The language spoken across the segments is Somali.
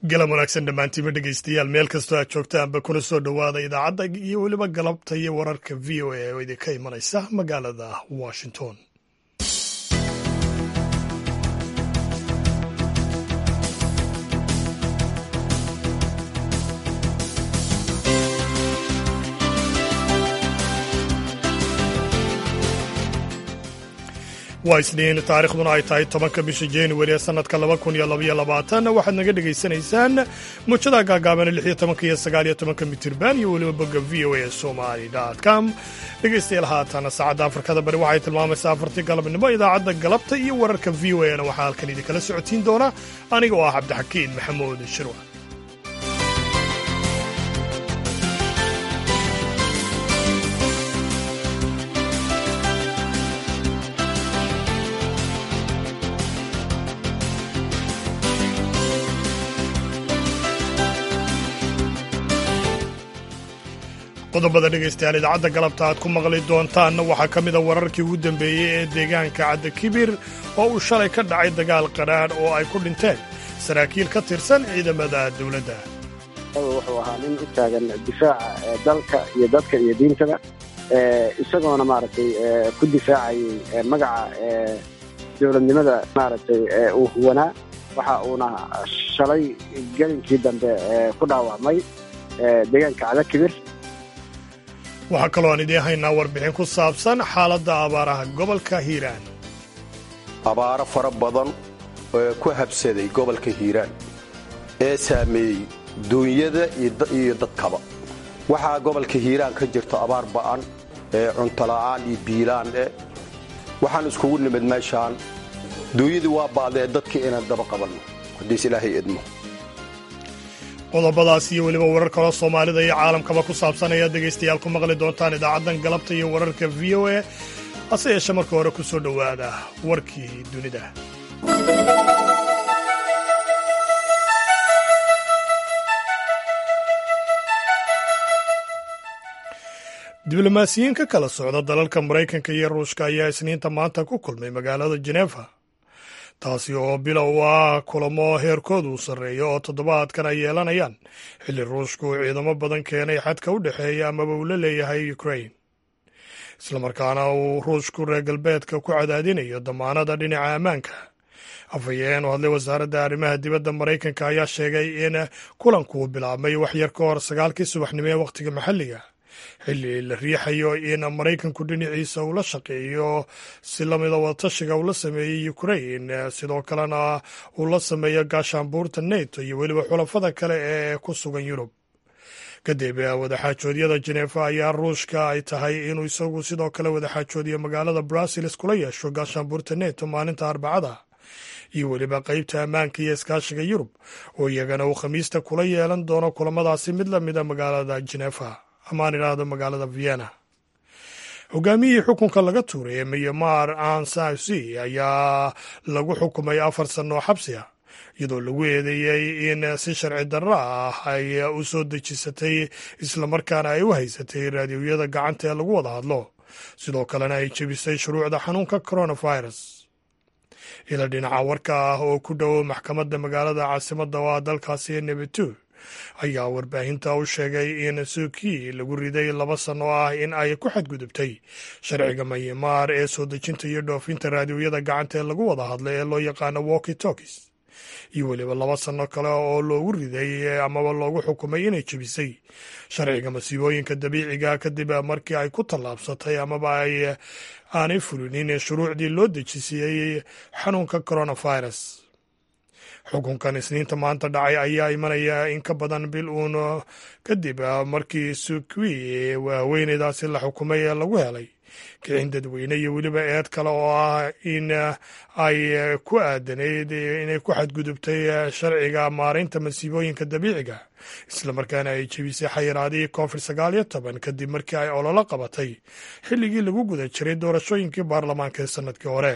galan wanaagsan dhammaantiinba dhegeystayaal meel kastoo aad joogtaanba kuna soo dhowaada idaacadda iyo weliba galabta iyo wararka v o a oo idinka imanaysa magaalada washington waa isniin taarikhduna ay tahay tobanka bisha januari ee sanadka laba kun iyo labaiyo labaatan waxaad naga dhegaysanaysaan muujada gaagaaban lix iyo tobanka iyo sagaal iyo tobanka mitirban iyo weliba bogga v o a somali com dhegaystayaal haatana saacadda afrikada bari waxay tilmaamaysaa afartii galabnimo idaacadda galabta iyo wararka v o a na waxaa halkan idinkala socotiin doona aniga oo ah cabdixakiin maxamuud shirwa qodobada dhegaystayaal idaacadda galabta aad ku maqli doontaanna waxaa ka mida wararkii ugu dambeeyey ee deegaanka cadda kibir oo uu shalay ka dhacay dagaal qadhaadh oo ay ku dhinteen saraakiil ka tirsan ciidamada dowladda wuxuu ahaa nin u taagan difaaca dalka iyo dadka iyo diintaba isagoona maaragtay ku difaacayay magaca dowladnimada maaragtay uu huwanaa waxa uuna shalay gelinkii dambe ku dhaawacmay deegaanka cadda kibir waxaa kaloo aan idiin haynaa warbixin ku saabsan xaaladda abaaraha gobolka hiiraan abaaro fara badan oo ku habsaday gobolka hiiraan ee saameeyey duunyada iyo dadkaba waxaa gobolka hiiraan ka jirto abaar ba'an ee cuntola'aan iyo biilaan eh waxaan iskugu nimid meeshaan duunyadii waa ba'dee dadkii inaan daba qabanno haddiis ilaahay edmo qodobadaas iyo weliba warar kaloo soomaalida iyo caalamkaba ku saabsan ayaad dhegaystayaal ku maqli doontaan idaacaddan galabta iyo wararka v o a hase yeeshe marka hore ku soo dhowaada warkii dunida diblomaasiyiin ka kala socda dalalka maraykanka iyo ruushka ayaa isniinta maanta ku kulmay magaalada jeneefa taasi oo bilow ah kulamo heerkoodu uu sarreeyo oo toddobaadkan ay yeelanayaan xilli ruushku uu ciidamo badan keenay xadka u dhexeeya amaba uu la leeyahay ukrain islamarkaana uu ruushku reer galbeedka ku cadaadinayo damaanada dhinaca ammaanka afhayeen u hadlay wasaaradda arrimaha dibadda maraykanka ayaa sheegay in kulanku bilaabmay waxyar ka hor sagaalkii subaxnimo ee wakhtiga maxalliga xilli la riixayo in maraykanku dhinaciisa uu la shaqeeyo si lamida wadatashiga uu la sameeyey ukrain sidoo kalena uu la sameeyo gaashaanbuurta neto iyo weliba xulafada kale ee ku sugan yurub kadib wadaxaajoodyada jeneefa ayaa ruushka ay tahay inuu isagu sidoo kale wadaxaajoodiyo magaalada brussels kula yeesho gaashaanbuurta neto maalinta arbacada iyo weliba qeybta ammaanka iyo iskaashiga yurub oo iyagana uu khamiista kula yeelan doono kulamadaasi mid lamida magaalada jeneefa amaan idhaahdo magaalada vienna hogaamiyihii xukunka laga tuuray ee myanmar ansausi ayaa lagu xukumay afar sannoo xabsi ah iyadoo lagu eedeeyey in si sharci darro ah ay u soo dejisatay islamarkaana ay u haysatay raadiyoyada gacanta ee lagu wada hadlo sidoo kalena ay jebisay shuruucda xanuunka coronavirus ila dhinaca warka ah oo ku dhow maxkamadda magaalada caasimadda oo ah dalkaasi nebetu ayaa warbaahinta u sheegay in suuki lagu riday laba sano ah in ay ku xadgudubtay sharciga mayamaar ee soo dejinta iyo dhoofinta raadiyoyada gacanta ee lagu wada hadlay ee loo yaqaano walki tokis iyo weliba laba sano kale oo loogu riday amaba loogu xukumay inay jebisay sharciga masiibooyinka dabiiciga kadib markii ay ku tallaabsatay amaba ay aanay fulinin shuruucdii loo dejisiyey xanuunka coronavirus xukunkan isniinta maanta dhacay ayaa imanaya in ka badan bil uun kadib markii sukwi haweeneydaasi la xukumay ee lagu helay kicin dadweyne iyo weliba eed kale oo ah in ay ku aadanayd inay ku xadgudubtay sharciga maaraynta masiibooyinka dabiiciga islamarkaana ay jebisay xayiraadihii covid sagaal iyo toban kadib markii ay ololo qabatay xilligii lagu guda jiray doorashooyinkii baarlamaanka ee sanadkii hore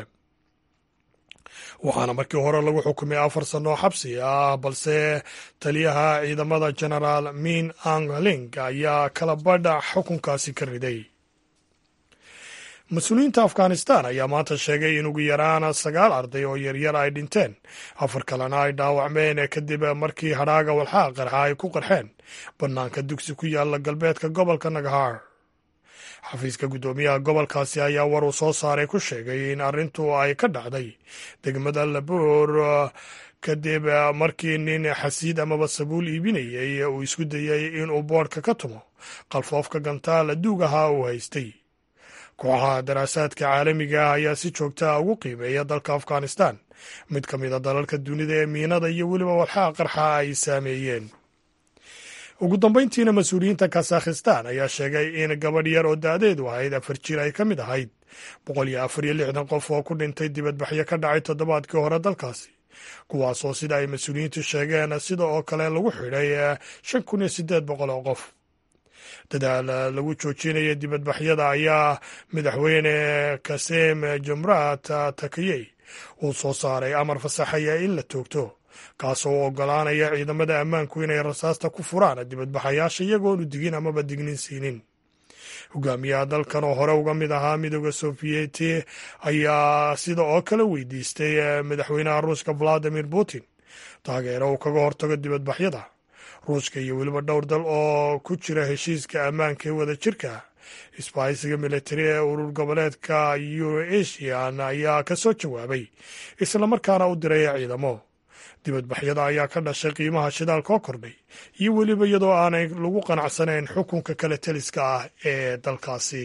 waxaana markii hore lagu xukumay afar sannoo xabsi ah balse taliyaha ciidamada genaraal min ang ling ayaa kala badha xukunkaasi ka riday mas-uuliyiinta afghanistan ayaa maanta sheegay in ugu yaraan sagaal arday oo yaryar ay dhinteen afar kalena ay dhaawacmeen kadib markii hadhaaga walxaha qarxa ay ku qarxeen bannaanka dugsi ku yaala galbeedka gobolka nagahar xafiiska guddoomiyaha gobolkaasi ayaa war uu soo saaray ku sheegay in arrintu ay ka dhacday degmada laboor kadib markii nin xasiid amaba sabuul iibinayay uu isku dayey inuu boodhka ka tumo qalfoofka gantaala duug ahaa uu haystay kooxaha daraasaadka caalamiga ah ayaa si joogta ah ugu qiimeeya dalka afghanistan mid ka mid a dalalka dunida ee miinada iyo weliba walxaha qarxa ay saameeyeen ugu dambayntiina mas-uuliyiinta kasakhistan ayaa sheegay in gabadh yar oo da-deedu ahayd afar jir ay ka mid ahayd boqol iyo afar iyo lixdan qof oo ku dhintay dibadbaxyo ka dhacay toddobaadkii hore dalkaasi kuwaasoo sida ay mas-uuliyiintu sheegeen sida oo kale lagu xidhay shan kun iyo siddeed boqol oo qof dadaal lagu joojinaya dibadbaxyada ayaa madaxweyne kasem jumrat takiyey uu soo saaray amar fasaxaya in la toogto kaasoo u ogolaanaya ciidamada ammaanku inay rasaasta ku furaan dibadbaxayaasha iyagoonu digin amaba dignin siinin hogaamiyaha dalkan oo hore uga mid ahaa midooda sofiyeeti ayaa sida oo kale weydiistay madaxweynaha ruushka valadimir putin taageero uu kaga hortago dibadbaxyada ruushka iyo weliba dhowr dal oo ku jira heshiiska ammaanka ee wada jirka isbahaysiga militari ee urur goboleedka euroasian ayaa ka soo jawaabay islamarkaana u diray ciidamo dibadbaxyada ayaa ka dhashay qiimaha shidaalka oo kordhay iyo weliba iyadoo aanay lagu qanacsanayn xukunka kale teliska ah ee dalkaasi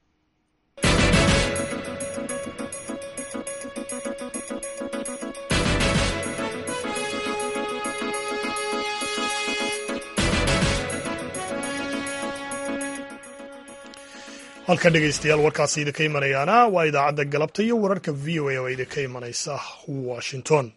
halka dhegaystayaal warkaasi idinka imanayaana waa idaacadda galabta iyo wararka v o a oo idinka imanaysa washington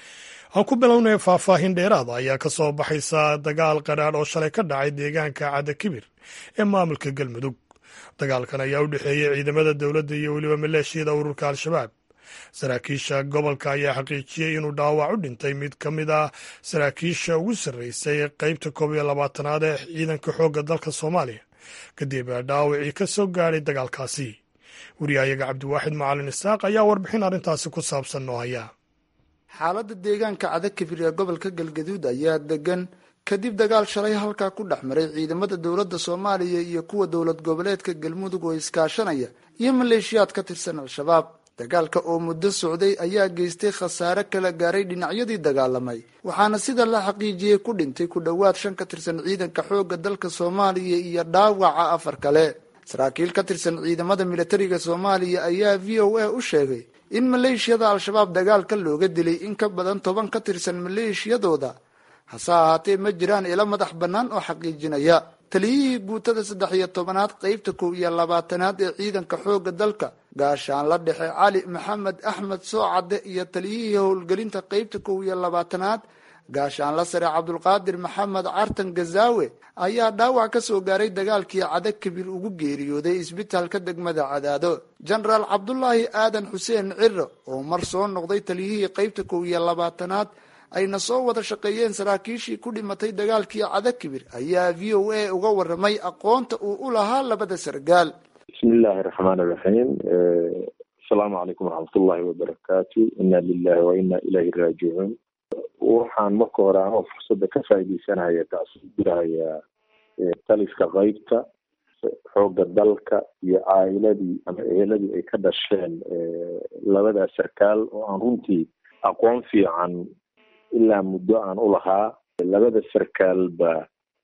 aan ku bilownay faahfaahin dheeraada ayaa ka soo baxaysa dagaal qadhaadh oo shalay ka dhacay deegaanka cadakibir ee maamulka galmudug dagaalkan ayaa u dhexeeyey ciidamada dowladda iyo weliba maleeshiyada ururka al-shabaab saraakiisha gobolka ayaa xaqiijiyey inuu dhaawac u dhintay mid ka mid ah saraakiisha ugu sarreysay qeybta koob iyo labaatanaad ee ciidanka xoogga dalka soomaaliya kadib dhaawacii ka soo gaadhay dagaalkaasi wariyahayaga cabdiwaaxid macalin isaaq ayaa warbixin arrintaasi ku saabsan noo haya xaaladda deegaanka cadakibir ee gobolka galgaduud ayaa degan kadib dagaal shalay halkaa ku dhex maray ciidamada dowladda soomaaliya iyo kuwa dowlad goboleedka galmudug oo iskaashanaya iyo maleeshiyaad ka tirsan al-shabaab dagaalka oo muddo socday ayaa geystay khasaare kala gaaray dhinacyadii dagaalamay waxaana sida la xaqiijiyey ku dhintay ku dhowaad shan ka tirsan ciidanka xoogga dalka soomaaliya iyo dhaawaca afar kale saraakiil ka tirsan ciidamada militariga soomaaliya ayaa v o a u sheegay in maleeshiyada al-shabaab dagaalka looga dilay in ka badan toban ka tirsan maleeshiyadooda hase ahaatee ma jiraan ilo madax bannaan oo xaqiijinaya taliyihii guutada saddex iyo tobanaad qeybta kow iyo labaatanaad ee ciidanka xoogga dalka gaashaanla dhexe cali maxamed axmed soocadde iyo taliyihii howlgelinta qeybta kow iyo labaatanaad gaashaanla sare cabdulqaadir maxamed cartan gazaawe ayaa dhaawac ka soo gaaray dagaalkii cada kabir ugu geeriyooday isbitaalka degmada cadaado jenaraal cabdulaahi aadan xuseen ciro oo mar soo noqday taliyihii qeybta kow iyo labaatanaad ayna soo wada shaqeeyeen saraakiishii ku dhimatay dagaalkii cadakibir ayaa v o a uga waramay aqoonta uu u lahaa labada sargaal bismi illaahi raxmaan iraxiim asalaamu calaykum waraxmatullahi wabarakaatu inna lilahi wa inna ilayhi raajicuun waxaan marka hore anoo fursadda ka faaideysanaya taasi diraya taliska qeybta xoogga dalka iyo caa'iladii ama eheladii ay ka dhasheen labadaas sarkaal oo aan runtii aqoon fiican ilaa muddo aan u lahaa labada sarkaalba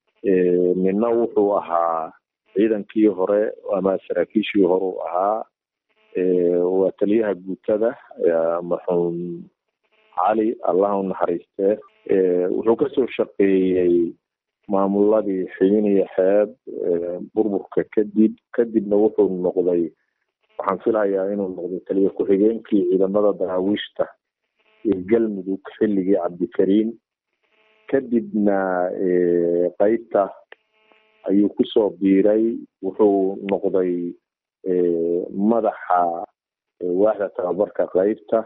nina wuxuu ahaa ciidankii hore ama saraakiishii hore u ahaa waa taliyaha guutada marxuum cali allah u naxariistee wuxuu kasoo shaqeeyey maamuladii xibin iyo xeeb burburka kadib kadibna wuxuu noqday waxaan filayaa inuu noqday taliya ku-xigeenkii ciidamada daraawiishta ee galmudug xilligii cabdikariim kadibna qeybta ayuu kusoo biiray wuxuu noqday madaxa waaxda tababarka qeybta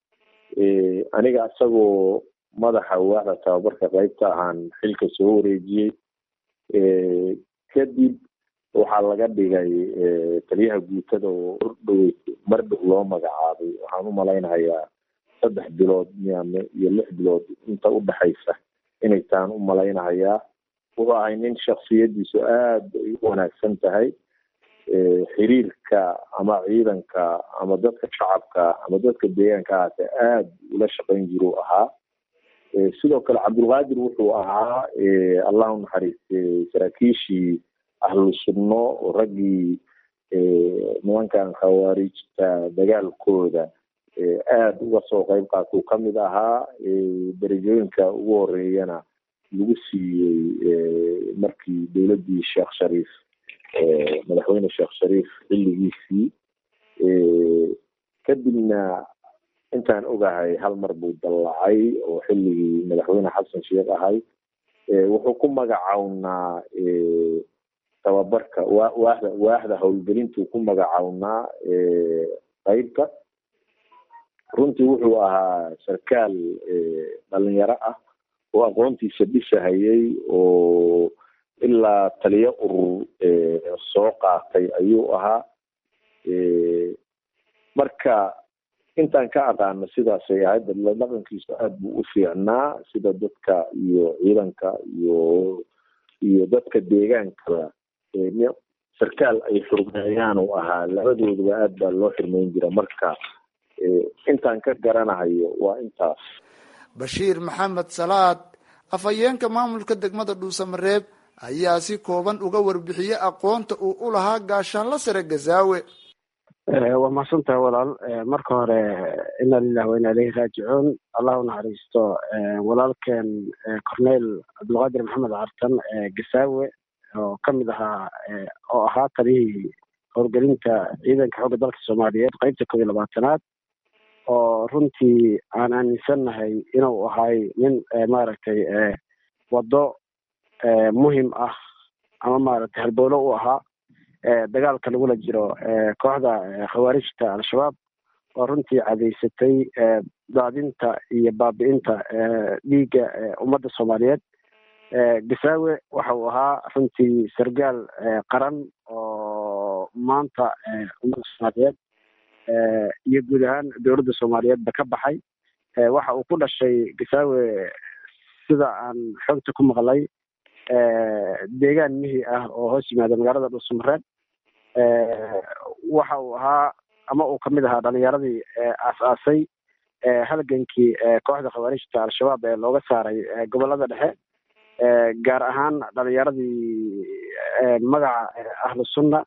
aniga isagoo madaxa waaxda tababarka qeybta ahaan xilka soo wareejiyey kadib waxaa laga dhigay taliyaha guutada oo ordhow mar dhow loo magacaabay waxaan u malaynayaa saddex bilood miyaame iyo lix bilood inta udhexaysa inay taan u malaynahayaa wuxuu ahay nin shaksiyadiisu aada ay u wanaagsan tahay xiriirka ama ciidanka ama dadka shacabka ama dadka deegaanka ahaate aada ula shaqayn jiru ahaa sidoo kale cabdulqaadir wuxuu ahaa allah u naxariiste saraakiishii ahlu sunno oo raggii nimankan khawaarijta dagaalkooda aada uga soo qeyb qaatuu kamid ahaa derajooyinka ugu horeeyana lagu siiyey markii dowladdii sheekh shariif madaxweyne sheekh shariif xilligiisii kadibna intaan ogahay hal mar buu dallacay oo xilligii madaxweyne xasan sheekh ahay wuxuu ku magacawnaa tababarka wa waahda waahda howlgelintuu ku magacawnaa qeybka runtii wuxuu ahaa sarkaal dhalinyaro ah oo aqoontiisa dhisahayay oo ilaa taliyo urur soo qaatay ayuu ahaa marka intaan ka aqaano sidaasay ahayd dadla dhaqankiisu aada buu u fiicnaa sida dadka iyo ciidanka iyo iyo dadka deegaankaba sarkaal ay xurmeeyaan uu ahaa labadooduba aad baa loo xirmeyn jira marka intaan ka garanahayo waa intaas bashiir maxamed salaad afhayeenka maamulka degmada dhuusamareeb ayaa si kooban uga warbixiyey aqoonta uu u lahaa gaashaanla sare gazaawe waa mahadsantaha walaal marka hore ina lilah wa ina ilayhi raajicuun allah u naxariisto walaalkeen corneyl cabdulqaadir maxamed cartan gasaawe oo kamid ahaa oo ahaa taliyihii howlgelinta ciidanka xoogga dalka soomaaliyeed qeybta koob iyo labaatanaad oo runtii aan aaminsannahay inuu ahay nin maaragtay waddo muhim ah ama maaragtay halbowlo u ahaa dagaalka lagula jiro kooxda khawaarijta al-shabaab oo runtii cadaysatay daadinta iyo baabi'inta dhiigga ummadda soomaaliyeed gasaawe waxa uu ahaa runtii sargaal qaran oo maanta ummadda soomaaliyeed iyo guud ahaan dowladda soomaaliyeedba ka baxay waxa uu ku dhashay gasaawe sida aan xogta ku maqlay deegaan mihi ah oo hoos yimaada magaalada dhuusamareeb waxa uu ahaa ama uu kamid ahaa dhalinyaradii aas-aasay halgankii kooxda khawaarijta al-shabaab ee looga saaray gobolada dhexe gaar ahaan dhalinyaradii magaca ahlu sunna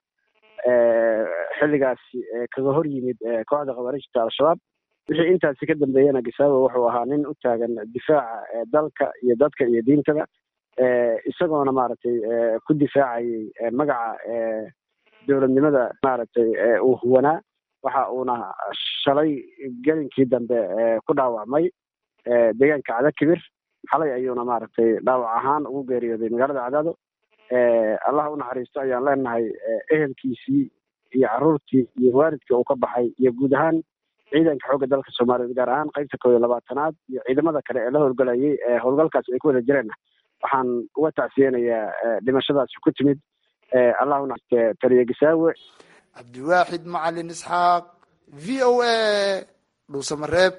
xilligaasi kaga hor yimid kooxda khawaarijta al-shabaab wixii intaasi ka dambeeyana gasaawe wuxuu ahaa nin u taagan difaaca dalka iyo dadka iyo diintada isagoona maaragtay ku difaacayay magaca dowladnimada maaragtay uu huwanaa waxa uuna shalay gelinkii dambe ku dhaawacmay deegaanka cadakibir xalay ayuuna maaragtay dhaawac ahaan ugu geeriyooday magaalada cadaado allah u naxariisto ayaan leenahay ehelkiisii iyo caruurtii iyo waalidkii uu ka baxay iyo guud ahaan ciidanka xoogga dalka soomaaliyeed gaar ahaan qeybta koob iyo labaatanaad iyo ciidamada kale ee la howlgalayay howlgalkaasi ay ku wada jireen waxaan uga tacsiyeynayaa dhimashadaasi ku timid allah unaxariiste taliya gasaawe cabdiwaaxid macalin isxaaq v o a dhuusamareeb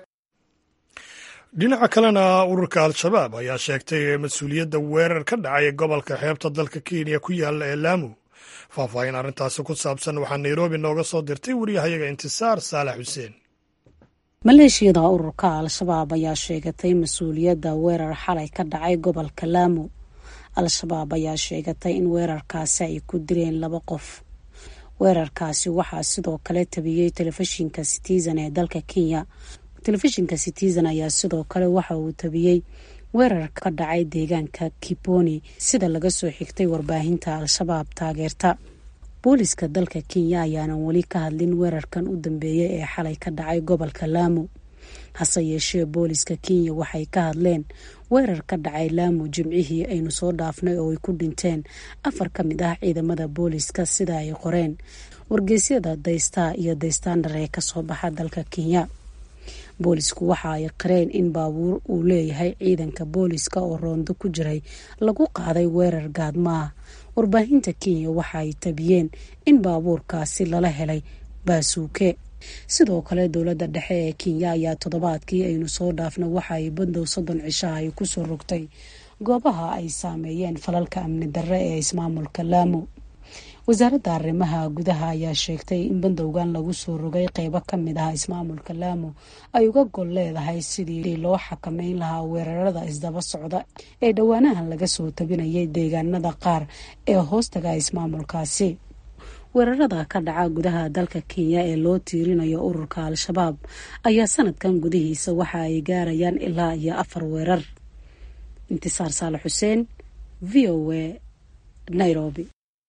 dhinaca kalena ururka al-shabaab ayaa sheegtay mas-uuliyadda weerar ka dhacay gobolka xeebta dalka kenya ku yaala ee laamu faahfaahin arrintaasi ku saabsan waxaa nairobi nooga soo dirtay wariyahayaga intisaar saalax xuseen maleeshiyada ururka al-shabaab ayaa sheegatay mas-uuliyadda weerar xalay ka dhacay gobolka laamu al-shabaab ayaa sheegatay in weerarkaasi ay ku dileen laba qof weerarkaasi waxaa sidoo kale tabiyey telefishinka citizen ee dalka kenya telefishinka citizen ayaa sidoo kale waxa uu tabiyey weerar ka dhacay deegaanka kiponi sida laga soo xigtay warbaahinta al-shabaab taageerta booliska dalka kenya ayaanan weli ka hadlin weerarkan u dambeeyay ee xalay ka dhacay gobolka laamu hase yeeshee booliska kenya waxay ka hadleen weerar ka dhacay laamu jimcihii aynu soo dhaafnay oo ay ku dhinteen afar ka mid ah ciidamada booliska sida ay qoreen wargeysyada daystaa iyo daystandar ee kasoo baxa dalka kenya boolisku waxa ay qareen in baabuur uu leeyahay ciidanka booliska oo roondo ku jiray lagu qaaday weerar gaadmaah warbaahinta kenya waxa ay tabiyeen in baabuurkaasi lala helay baasuuke sidoo kale dowladda dhexe ee kenya ayaa toddobaadkii aynu soo dhaafna waxa ay bandow soddon cishaha ay kusoo rogtay goobaha ay saameeyeen falalka amni darre ee ismaamulka laamo wasaaradda arrimaha gudaha ayaa sheegtay in bandowgan lagu soo rogay qeybo ka mid ah ismaamulka laamo ay uga gol leedahay sidii loo xakameyn lahaa weerarada isdaba socda ee dhowaanahan laga soo tabinayay deegaanada qaar ee hoostaga ismaamulkaasi weerarada ka dhaca gudaha dalka kenya ee loo tiirinayo ururka al-shabaab ayaa sanadkan gudihiisa waxa ay gaarayaan ilaa iyo afar weerar intisaar saale xuseen v o a nairobi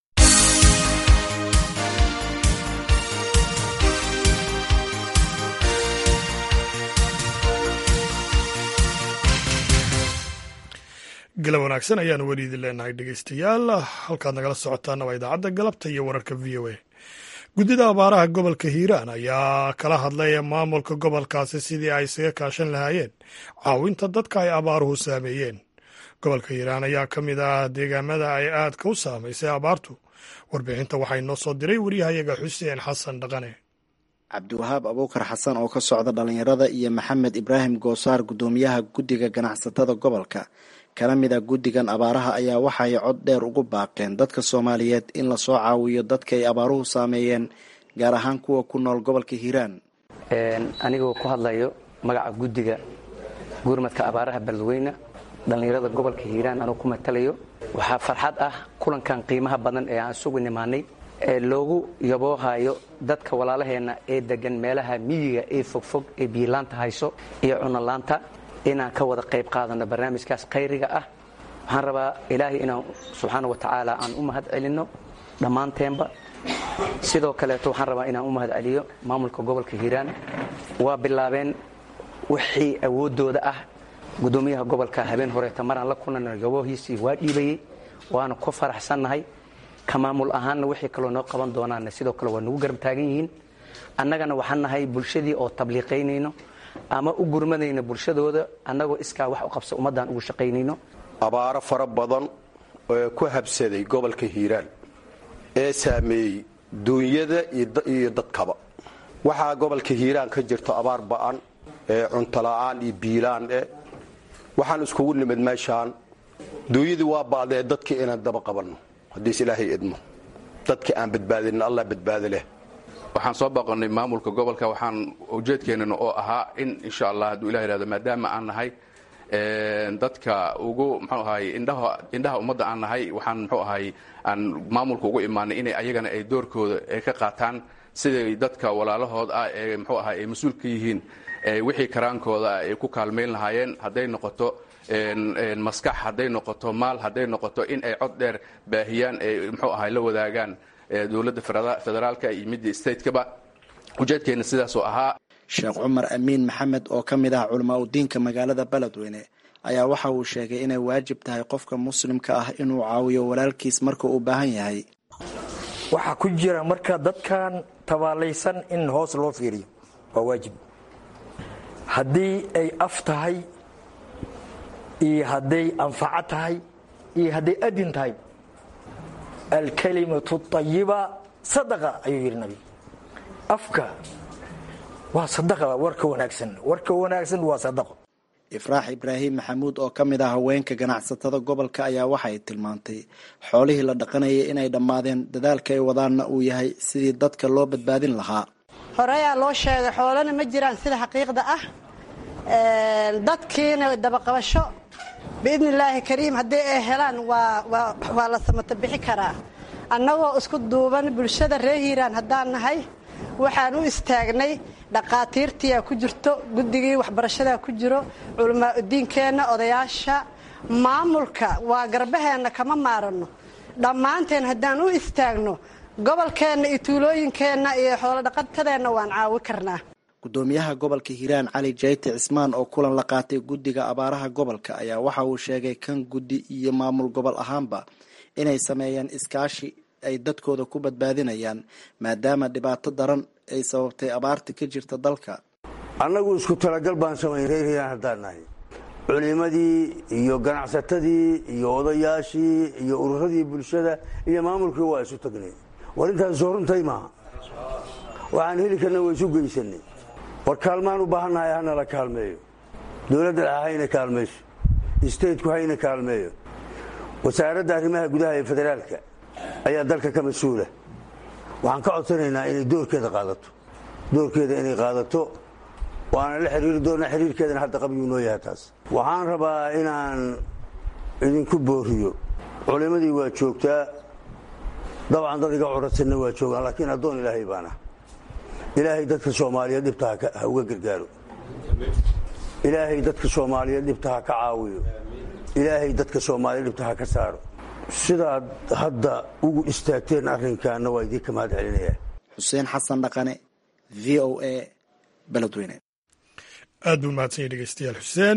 galab wanaagsan ayaanu weli idin leenahay dhegeystayaal halkaad nagala socotaana waa idaacadda galabta iyo wararka v o a guddida abaaraha gobolka hiiraan ayaa kala hadlay maamulka gobolkaasi sidii ay isaga kaashan lahaayeen caawinta dadka ay abaaruhu saameeyeen gobolka hiiraan ayaa ka mid ah deegaamada ay aadka u saamaysay abaartu warbixinta waxaa inoo soo diray waryahayaga xuseen xasan dhaqane cabdiwahaab abuukar xasan oo ka socda dhallinyarada iyo maxamed ibraahim goosaar guddoomiyaha guddiga ganacsatada gobolka kala mid a guddigan abaaraha ayaa waxay cod dheer ugu baaqeen dadka soomaaliyeed in lasoo caawiyo dadka ay abaaruhu saameeyeen gaar ahaan kuwa ku nool gobolka hiiraan anigoo ku hadlayo magaca guddiga gurmadka abaaraha beledweyne dhallinyarada gobolka hiiraan anuu ku matalayo waxaa farxad ah kulankan qiimaha badan ee aan isugu nimaanay ee loogu yaboohayo dadka walaalaheenna ee degan meelaha miyiga ee fogfog ee biyilaanta hayso iyo cunolaanta inaan ka wada qayb qaadano barnaamijkaas khayriga ah waxaan rabaa ilaahay inaan subxaana wa tacaala aan u mahad celinno dhammaanteenba sidoo kaleeto waxaan rabaa inaan u mahad celiyo maamulka gobolka hiiraan waa bilaabeen wixii awooddooda ah guddoomiyaha gobolka habeen horeeta maraan la kulana yaboohiisii waa dhiibayey waana ku faraxsannahay ka maamul ahaanna wixii kaloo noo qaban doonaanna sidoo kale waa nagu garab taagan yihiin annagana waxaan nahay bulshadii oo tabliiqaynayno ama u gurmadayno bulshadooda annagoo iskaa wax u qabsa ummaddaan ugu shaqaynayno abaaro fara badan oo ku habsaday gobolka hiiraan ee saameeyey duunyada iyo dadkaba waxaa gobolka hiiraan ka jirto abaar ba'an ee cuntola'aan iyo biilaan eh waxaan iskugu nimid meeshaan duunyadii waa ba'dee dadkii inaan daba qabanno haddiis ilaahay idmo dadka aan badbaadinin allah badbaado leh waxaan soo baqonnay maamulka gobolka waxaan ujeedkeennana oo ahaa in insha allah hadduu ilah yihahdo maadaama aan nahay dadka ugu mxuu ahay indhaha indhaha ummadda aan nahay waxaan mxuu ahay aan maamulka ugu imaanay inay ayagana ay doorkooda ay ka qaataan siday dadka walaalahood ah ee mxuu ahay ay mas-uul ka yihiin wixii karaankooda ay ku kaalmayn lahaayeen hadday noqoto maskax hadday noqoto maal hadday noqoto in ay cod dheer baahiyaan ay mxuu ahay la wadaagaan dowladda federaalka iyo midda statekaba ujeedkeena sidaasoo ahaa sheekh cumar amiin maxamed oo ka mid ah culamaa udiinka magaalada beledweyne ayaa waxa uu sheegay inay waajib tahay qofka muslimka ah inuu caawiyo walaalkiis marka uu baahan yahay waxaa ku jira marka dadkan tabaalaysan in hoos loo fiiriyo waa waajib haddii ay af tahay iyo hadday anfaco tahay iyo hadday adin tahay alkalimatu ayiba sadaqa ayuu yidhi nabiga afka waa sadaqa warka wanaagsan warka wanaagsan waa sadaqo ifraax ibraahim maxamuud oo ka mid ah haweenka ganacsatada gobolka ayaa waxay tilmaantay xoolihii la dhaqanayay inay dhammaadeen dadaalka ay wadaanna uu yahay sidii dadka loo badbaadin lahaa horeyaa loo sheegay xoolana ma jiraan sida xaqiiqda ah dadkiina dabaqabasho biidni illaahi kariim haddii ay helaan waa la samato bixi karaa annagoo isku duuban bulshada reer hiiraan haddaan nahay waxaan u istaagnay dhaqaatiirtiyaa ku jirto guddigii waxbarashadaa ku jiro culamaa udiinkeenna odayaasha maamulka waa garbaheenna kama maaranno dhammaanteen haddaan u istaagno gobolkeenna iyo tuulooyinkeenna iyo xoolodhaqatadeenna waan caawi karnaa guddoomiyaha gobolka hiiraan cali jayte cismaan oo kulan la qaatay guddiga abaaraha gobolka ayaa waxa uu sheegay kan guddi iyo maamul gobol ahaanba inay sameeyeen iskaashi ay dadkooda ku badbaadinayaan maadaama dhibaato daran ay sababtay abaarta ka jirta dalka annagu isku talagal baan samayn reer hiiraan haddaan nahay culimadii iyo ganacsatadii iyo odayaashii iyo ururadii bulshada iyo maamulkii waa isu tagnay war intaas soo runtay maaha waxaan heli karna waa isu geysanay war kaalmaan u baahannahay hanala kaalmeeyo dowladda dhexe hayna kaalmayso istateku hayna kaalmeeyo wasaaradda arrimaha gudaha ee federaalka ayaa dalka ka mas-uula waxaan ka codsanaynaa inay doorkeeda qaadato doorkeeda inay qaadato waana la xiriiri doonaa xiriirkeedana hadda qabyuu noo yahay taas waxaan rabaa inaan idinku booriyo culimmadii waa joogtaa dabcan dad iga codradsanna waa joogaan laakiin addoon ilaahay baana ilaahay dadka soomaaliyeed dhibta ha uga gargaaro ilaahay dadka soomaaliyeed dhibta ha ka caawiyo ilaahay dadka soomaaliyeed dhibta ha ka saaro sidaad hadda ugu istaagteen arrinkaana waa idinka mahad celinayaa xuseen xasan dhaqane v o a beledweyne aad buu mahadsan yahy dhegeystayaal xuseen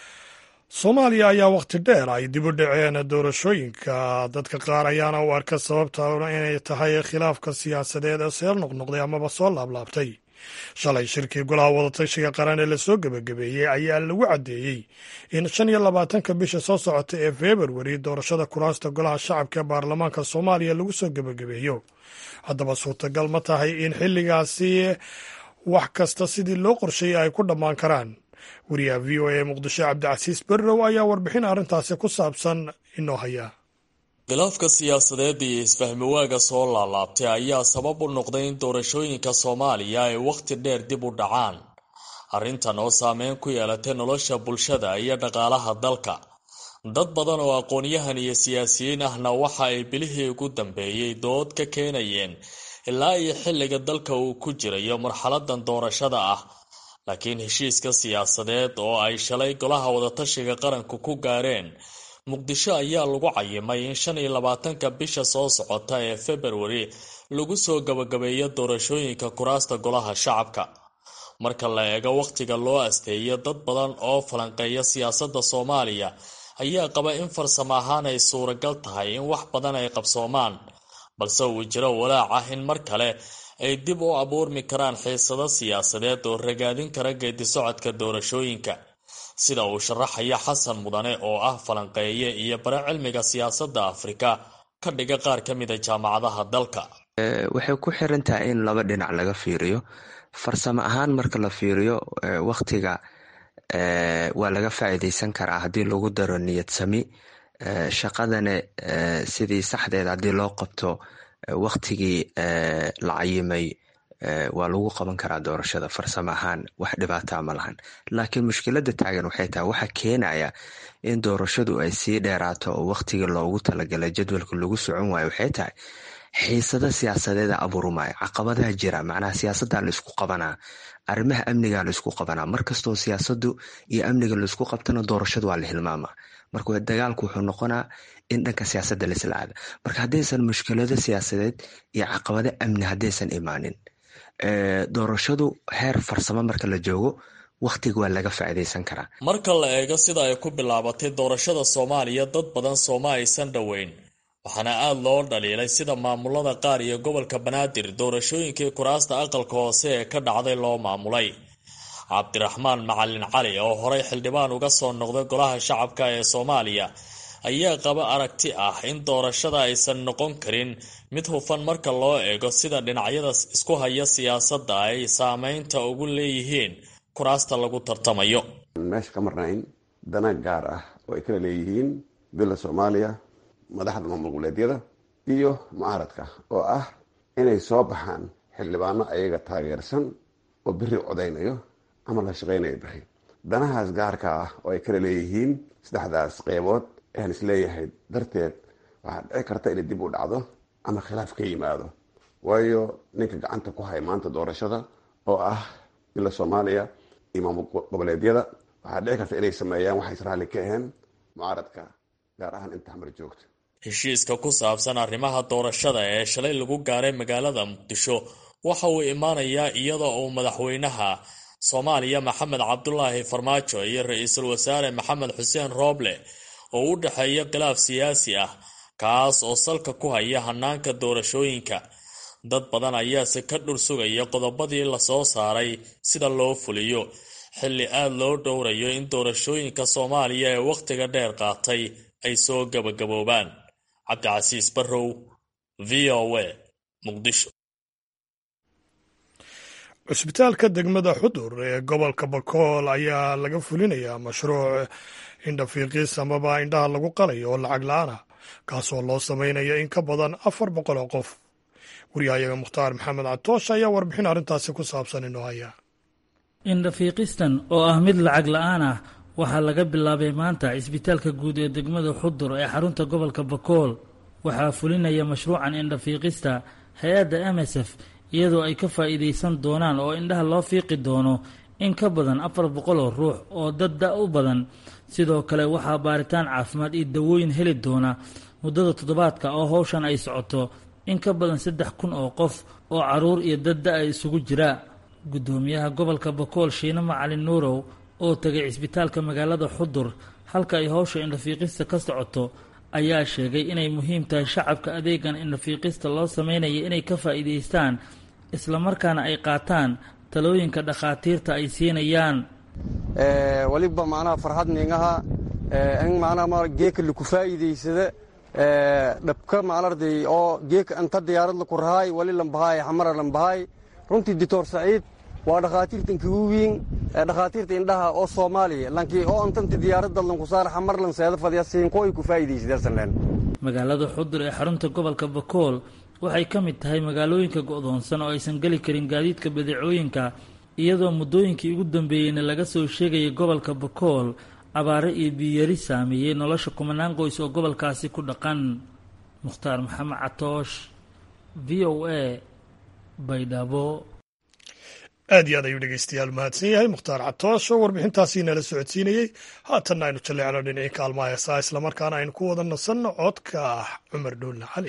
soomaaliya ayaa wakhti dheer ay dib u dhaceen doorashooyinka dadka qaar ayaana u arka sababta inay tahay khilaafka siyaasadeed ee seel noqnoqday amaba soo laablaabtay shalay shirkii golaha wadatashiga qaran ee lasoo gebagabeeyey ayaa lagu caddeeyey in shan iyo labaatanka bisha soo socota ee februari doorashada kuraasta golaha shacabka ee baarlamaanka soomaaliya lagu soo gebagabeeyo haddaba suurtagal ma tahay in xilligaasi wax kasta sidii loo qorsheeyey ay ku dhammaan karaan wariyaha v o a muqdisho cabdicasiis berrow ayaa warbixin arrintaasi ku saabsan inoo haya khilaafka siyaasadeed iyo isfahmi waaga soo laalaabtay ayaa sabab u noqday in doorashooyinka soomaaliya ay wakhti dheer dib u dhacaan arrintan oo saameyn ku yeelatay nolosha bulshada iyo dhaqaalaha dalka dad badan oo aqoon-yahan iyo siyaasiyiin ahna waxa ay bilihii ugu dambeeyey dood ka keenayeen ilaa iyo xilliga dalka uu ku jirayo marxaladan doorashada ah laakiin heshiiska siyaasadeed oo ay shalay golaha wadatashiga qaranku ku gaareen muqdisho ayaa lagu cayimay in shan iyo labaatanka bisha soo socota ee februari lagu soo gabagabeeyo doorashooyinka kuraasta golaha shacabka marka la eego wakhtiga loo asteeyo dad badan oo falanqeeya siyaasadda soomaaliya ayaa qaba in farsamo ahaan ay suuragal tahay in wax badan ay qabsoomaan balse uu jiro walaac ah in mar kale ay dib u abuurmi karaan xiisado siyaasadeed oo ragaadin kara geedisocodka doorashooyinka sida uu sharaxaya xasan mudane oo ah falanqeeye iyo bare cilmiga siyaasadda afrika ka dhiga qaar ka mida jaamacadaha dalka waxay ku xiran tahay in laba dhinac laga fiiriyo farsamo ahaan marka la fiiriyo wakhtiga waa laga faa'iideysan karaa haddii lagu daro niyad sami shaqadana sidii saxdeed haddii loo qabto wakhtigii la cayimay waa lagu qaban karaa doorashada farsamo ahaan wax dhibaataa ma lahan laakiin mushkilada taagan waxay tahay waxa keenaya in doorashadu ay sii dheeraato oo wakhtigii loogu talagalay jadwalka lagu socon waayo waxay tahay xiisada siyaasadeeda abuurumaayo caqabadaha jira macnaha siyaasadda laisku qabanaa arrimaha amniga laisku qabanaa markastoo siyaasadu iyo amniga laisku qabtana doorashadu waa la hilmaama marka dagaalku wuxuu noqonaa in dhanka siyaasadda laisla aada marka haddaysan mushkilado siyaasadeed iyo caqabado amni haddaysan imaanin doorashadu heer farsamo marka la joogo wakhtiga waa laga faa'iidaysan karaa marka la eego sida ay ku bilaabatay doorashada soomaaliya dad badan sooma aysan dhoweyn waxaana aada loo dhaliilay sida maamulada qaar iyo gobolka banaadir doorashooyinkii kuraasta aqalka hoose ee ka dhacday loo maamulay cabdiraxmaan macalin cali oo horey xildhibaan uga soo noqday golaha shacabka ee soomaaliya ayaa qaba aragti ah in doorashada aysan noqon karin mid hufan marka loo eego sida dhinacyada isku haya siyaasadda ay saameynta ugu leeyihiin kuraasta lagu tartamayo meesha ka marnayn dana gaar ah oo ay kala leeyihiin bila soomaaliya madaxda maamul goboleedyada iyo mucaaradka oo ah inay soo baxaan xildhibaano ayaga taageersan oo beri codaynayo ama la shaqaynayo beri danahaas gaarka ah oo ay kala leeyihiin saddexdaas qeybood ayaan isleeyahay darteed waxaa dhici karta inay dib u dhacdo ama khilaaf ka yimaado waayo ninka gacanta ku haya maanta doorashada oo ah bila soomaaliya iyo maamul goboleedyada waxaa dhici karta inay sameeyaan waxay israali ka aheen mucaaradka gaar ahaan inta xamar joogta heshiiska ku saabsan arrimaha doorashada ee shalay lagu gaaray magaalada muqdisho waxa uu imaanayaa iyadoo uu madaxweynaha soomaaliya maxamed cabdulaahi farmaajo iyo ra-iisul wasaare maxamed xuseen rooble oo u dhexeeya khilaaf siyaasi ah kaas oo salka ku haya hanaanka doorashooyinka dad badan ayaase ka dhur sugaya qodobadii lasoo saaray sida loo fuliyo xilli aada loo dhowrayo in doorashooyinka soomaaliya ee wakhtiga dheer qaatay ay soo gabagaboobaan cabdicasiis barrow v o a muqdisho cusbitaalka degmada xudur ee gobolka bakool ayaa laga fulinayaa mashruuc indhafiiqis amaba indhaha lagu qalayo oo lacag la-aan ah kaasoo loo sameynaya in ka badan afar boqol oo qof waryahayaga mukhtaar maxamed catoosh ayaa warbixin arrintaasi ku saabsan inoo haya indhafiiqistan oo ah mid lacag la-aan ah waxaa laga bilaabay maanta cisbitaalka guud ee degmada xudur ee xarunta gobolka bakool waxaa fulinaya mashruucan indhafiiqista hay-adda m s f iyadoo ay ka faa'iidaysan doonaan oo indhaha loo fiiqi doono in ka badan afar boqol oo ruux oo dad da u badan sidoo kale waxaa baaritaan caafimaad iyo dawooyin heli doona muddada toddobaadka oo howshan ay socoto in ka badan saddex kun oo qof oo caruur iyo dad da-a isugu jira guddoomiyaha gobolka bakool shiine macalin nuurow oo tegay cisbitaalka magaalada xudur halka ay howsha indhafiiqista ka socoto ayaa sheegay inay muhiim tahay shacabka adeegan indhafiiqista loo sameynaya inay ka faa'iidaystaan islamarkaana ay qaataan talooyinka dhakhaatiirta ay siinayaan waliba macnaha farxad ningaha in macnaha geeka laku faa'iidaysada dhabka maclarday oo geeka anta diyaarad laku rahaay wali lambahaay xamara lambahaay runtii doctor saciid waa dhakhaatiirta inkugu wiin dhakhaatiirta indhaha oo soomaaliya lankii oo antanta diyaaradda lanku saar xamar lan seeda fadya siinko ay ku faa'iidaysadeen magaalada xudur ee xarunta gobolka bakool waxay ka mid tahay magaalooyinka go'doonsan oo aysan geli karin gaadiidka badeecooyinka iyadoo muddooyinkii ugu dambeeyeyna laga soo sheegayay gobolka bakool abaare iyo biyari saameeyey nolosha kumanaan qoys oo gobolkaasi ku dhaqan mukhtaar maxamed catoosh v o a baydhabo aad iyo aad ayuu dhegeystayaal mahadsan yahay mukhtaar catoosh oo warbixintaasii nala socodsiinayey haatanna aynu jalleecno dhinacii kaalmaha heesaa islamarkaana aynu ku wada nasanno codka ah cumar dhuulle cali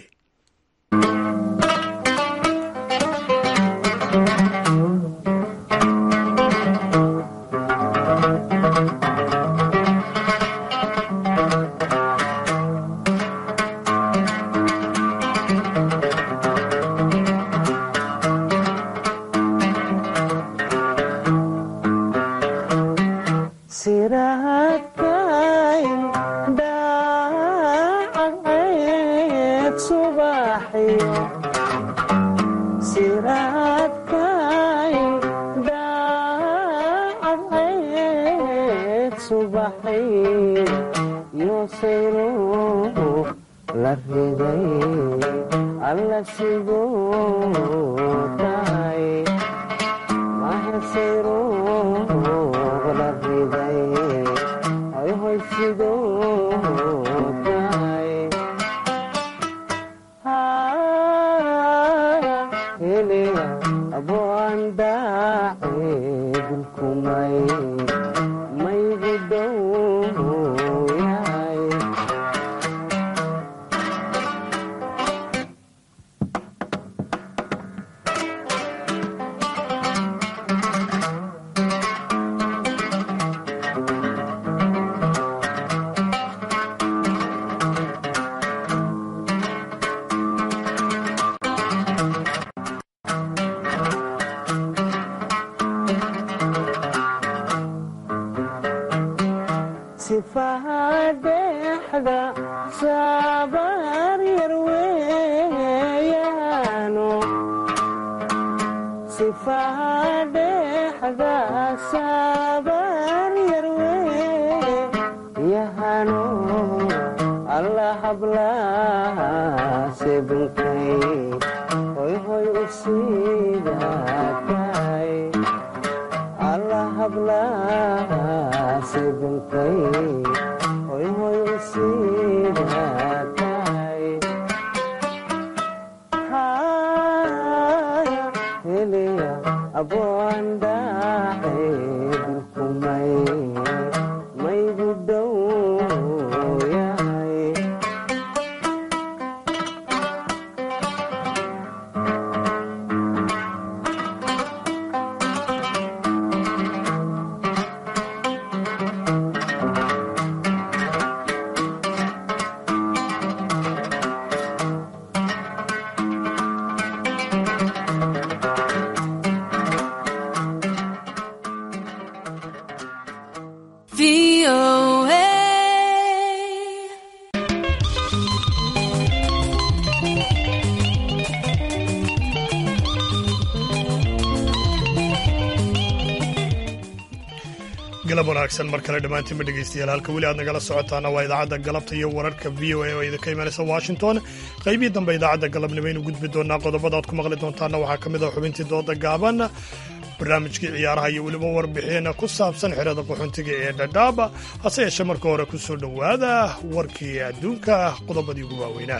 galab wanaagsan mar kale dhammaantiinba dhegaystayaal halka weli aad nagala socotaana waa idaacadda galabta iyo wararka v o a oo idinka imanaysa washington qaybihii dambe idaacadda galabnimo aynu gudbi doonaa qodobada aad ku maqli doontaana waxaa ka mid ah xubintii dooda gaaban barnaamijkii ciyaaraha iyo weliba warbixin ku saabsan xerada qaxoontiga ee dhadhaaba hase yeeshee marka hore ku soo dhowaada warkii adduunka qodobadii ugu waaweynaa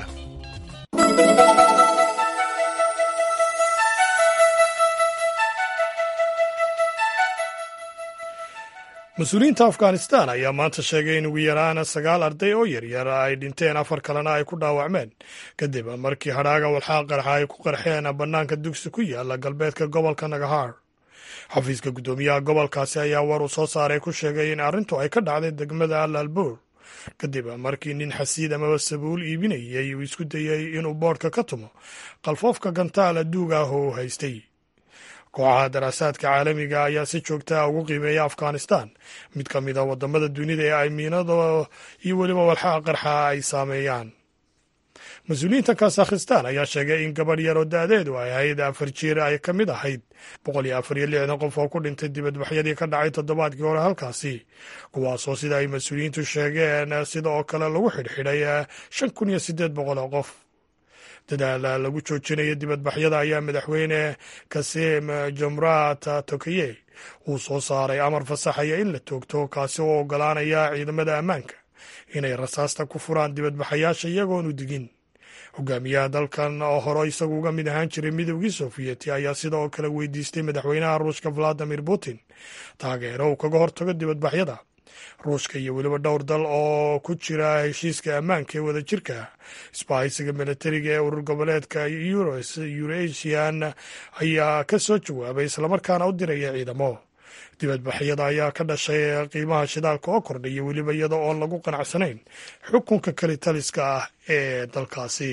mas-uuliyiinta afghanistan ayaa maanta sheegay in ugu yaraan sagaal arday oo yaryar ay dhinteen afar kalena ay ku dhaawacmeen kadib markii hadhaaga walxaa qarxa ay ku qarxeen bannaanka dugsi ku yaala galbeedka gobolka nagahar xafiiska guddoomiyaha gobolkaasi ayaa war uu soo saaray ku sheegay in arrintu ay ka dhacday degmada alalbuur kadib markii nin xasiid amaba sabuul iibinayay uu isku dayey inuu boodhka ka tumo qalfoofka gantaala duug ah oo u haystay kooxaha daraasaadka caalamiga ayaa si joogtaa ugu qiimeeya afghanistan mid ka mid a wadamada dunida ee ay miinada iyo weliba walxaha qarxa ay saameeyaan mas-uuliyiinta kazakhistan ayaa sheegay in gabadh yar oo da-deedu ay ahayd afar jiir ay ka mid ahayd boqol iyo afar iyo lixdan qof oo ku dhintay dibadbaxyadii ka dhacay toddobaadkii hore halkaasi kuwaasoo sida ay mas-uuliyiintu sheegeen sida oo kale lagu xidhxidhay shan kun iyo siddeed boqol oo qof dadaal lagu joojinayo dibadbaxyada ayaa madaxweyne kasim jomrat tokaye uu soo saaray amar fasaxaya in la toogto kaasi oo ogolaanaya ciidamada ammaanka inay rasaasta ku furaan dibadbaxayaasha iyagoonu digin hogaamiyaha dalkan oo hore isagu uga mid ahaan jiray midoogii sofiyeeti ayaa sida oo kale weydiistay madaxweynaha ruushka valadimir putin taageero uu kaga hortago dibadbaxyada ruushka iyo weliba dhowr dal oo ku jira heshiiska ammaanka ee wada jirka isbahaysiga milatariga ee urur goboleedka eurasian ayaa ka soo jawaabay islamarkaana u diraya ciidamo dibadbaxyada ayaa ka dhashay qiimaha shidaalka oo kordhaya weliba iyada oon lagu qanacsanayn xukunka kalitaliska ah ee dalkaasi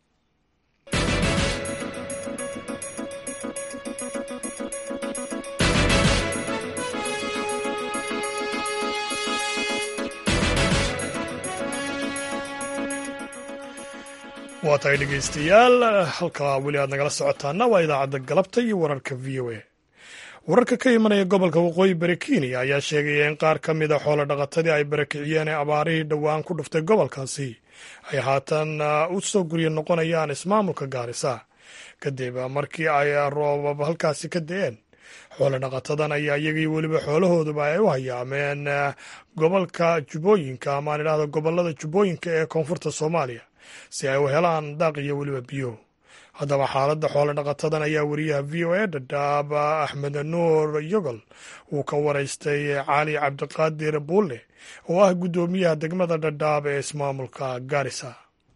waa tahay dhegaystayaal halkaa weli aad nagala socotaana waa idaacadda galabta iyo wararka v o a wararka ka imanaya gobolka waqooyi bari kenya ayaa sheegaya in qaar ka mid a xoolo dhaqatadii ay barakiciyeen ee abaarihii dhowaan ku dhuftay gobolkaasi ay haatan u soo gurya noqonayaan ismaamulka gaarisa kadib markii ay roobab halkaasi ka da-een xoolo dhaqatadan ayaa iyagii weliba xoolahooduba ay u hayaameen gobolka jubbooyinka amaan idhahda gobolada jubbooyinka ee koonfurta soomaaliya si ay u helaan daaq iyo weliba biyo haddaba xaaladda xoolo dhaqatadan ayaa wariyaha v o a dhadhaab axmed nuur yogol uu ka waraystay cali cabdiqaadir buulle oo ah guddoomiyaha degmada dhadhaab ee ismaamulka garisa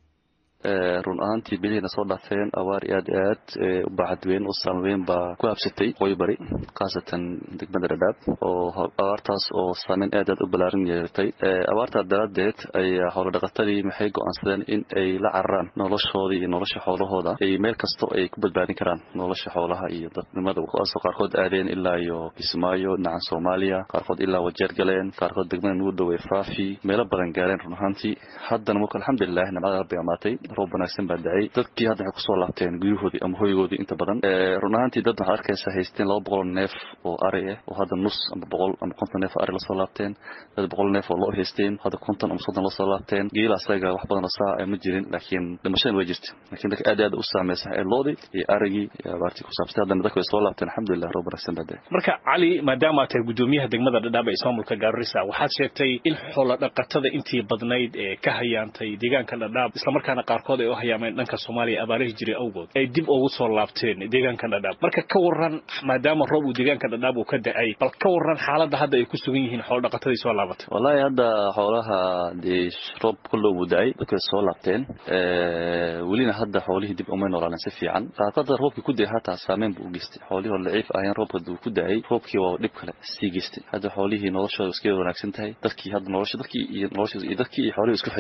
run ahaantii bilihiina soo dhaafeen abaar aad i aad u baaxad weyn u saameyn baa ku habsatay waqooyi bari khaasatan degmada dhadhaab oo abaartaas oo saameyn aad aad u balaaran yeelatay abaartaa daraaddeed ayaa xoolodhaqatadii maxay go'aansadeen in ay la cararaan noloshoodii iyo nolosha xoolahooda ay meel kasto ay ku badbaadin karaan nolosha xoolaha iyo dadnimada kuwaasoo qaarkood aadeen ilaa iyo kismaayo dhinacan soomaaliya qaarkood ilaa wajeer galeen qaarkood degmada nugu dhowey faafi meelo badan gaareen run ahaantii haddana marka alxamdulilah nimcada rabbi amaatay roob wanaagsan baa dacay dadkii hadda waxay kusoo laabteen guryahoodii ama hoygoodii inta badan run ahaantii dad waxaad arkaysa haysteen laba boqol neef oo ari ah oo hadda nus ama boqol ama konton neef oo ari lasoo laabteen dad boqol neef oo loo haysteen hadda konton ama soddon lasoo laabteen geela asaga wax badan oo saa ma jirin laakiin dhimashadan way jirta laakiin dadka aad aad u saameysa ee loodii iyo arigii iyo abaartii ku saabsatay haddana dadka way soo laabteen alxamdulilah roob wanaagsan baa dacay marka cali maadaama aad tahay guddoomiyaha degmada dhadhaab ee ismaamulka gaarisa waxaad sheegtay in xoolo dhaqatada intii badnayd ee ka hayaantay deegaanka dhadhaab islamarkaana qaarkood ay u hayaameen dhanka soomaaliya abaarihii jiray awgood ay dib ugu soo laabteen deegaanka dhadhaab marka ka waran maadaama roob uu deegaanka dhadhaab uu ka da-ay bal ka waran xaaladda hadda ay ku sugan yihiin xoolo dhaqatadii soo laabatay wallaahi hadda xoolaha dee roob kullow buu da-ay dadka way soo laabteen welina hadda xoolihii dib umay noolaaleen si fiican qaarkood roobkii ku da-ay hataa saameyn buu u geystay xoolihii oo laciif ahayeen roobka uu ku da-ay roobkii waa dhib kale sii geystay hadda xoolihii noloshooda iska wanaagsan tahay dadkii hadda nolosha dadkii iyo nolosha iyo dadkii iyo xoolihii isku xiryiin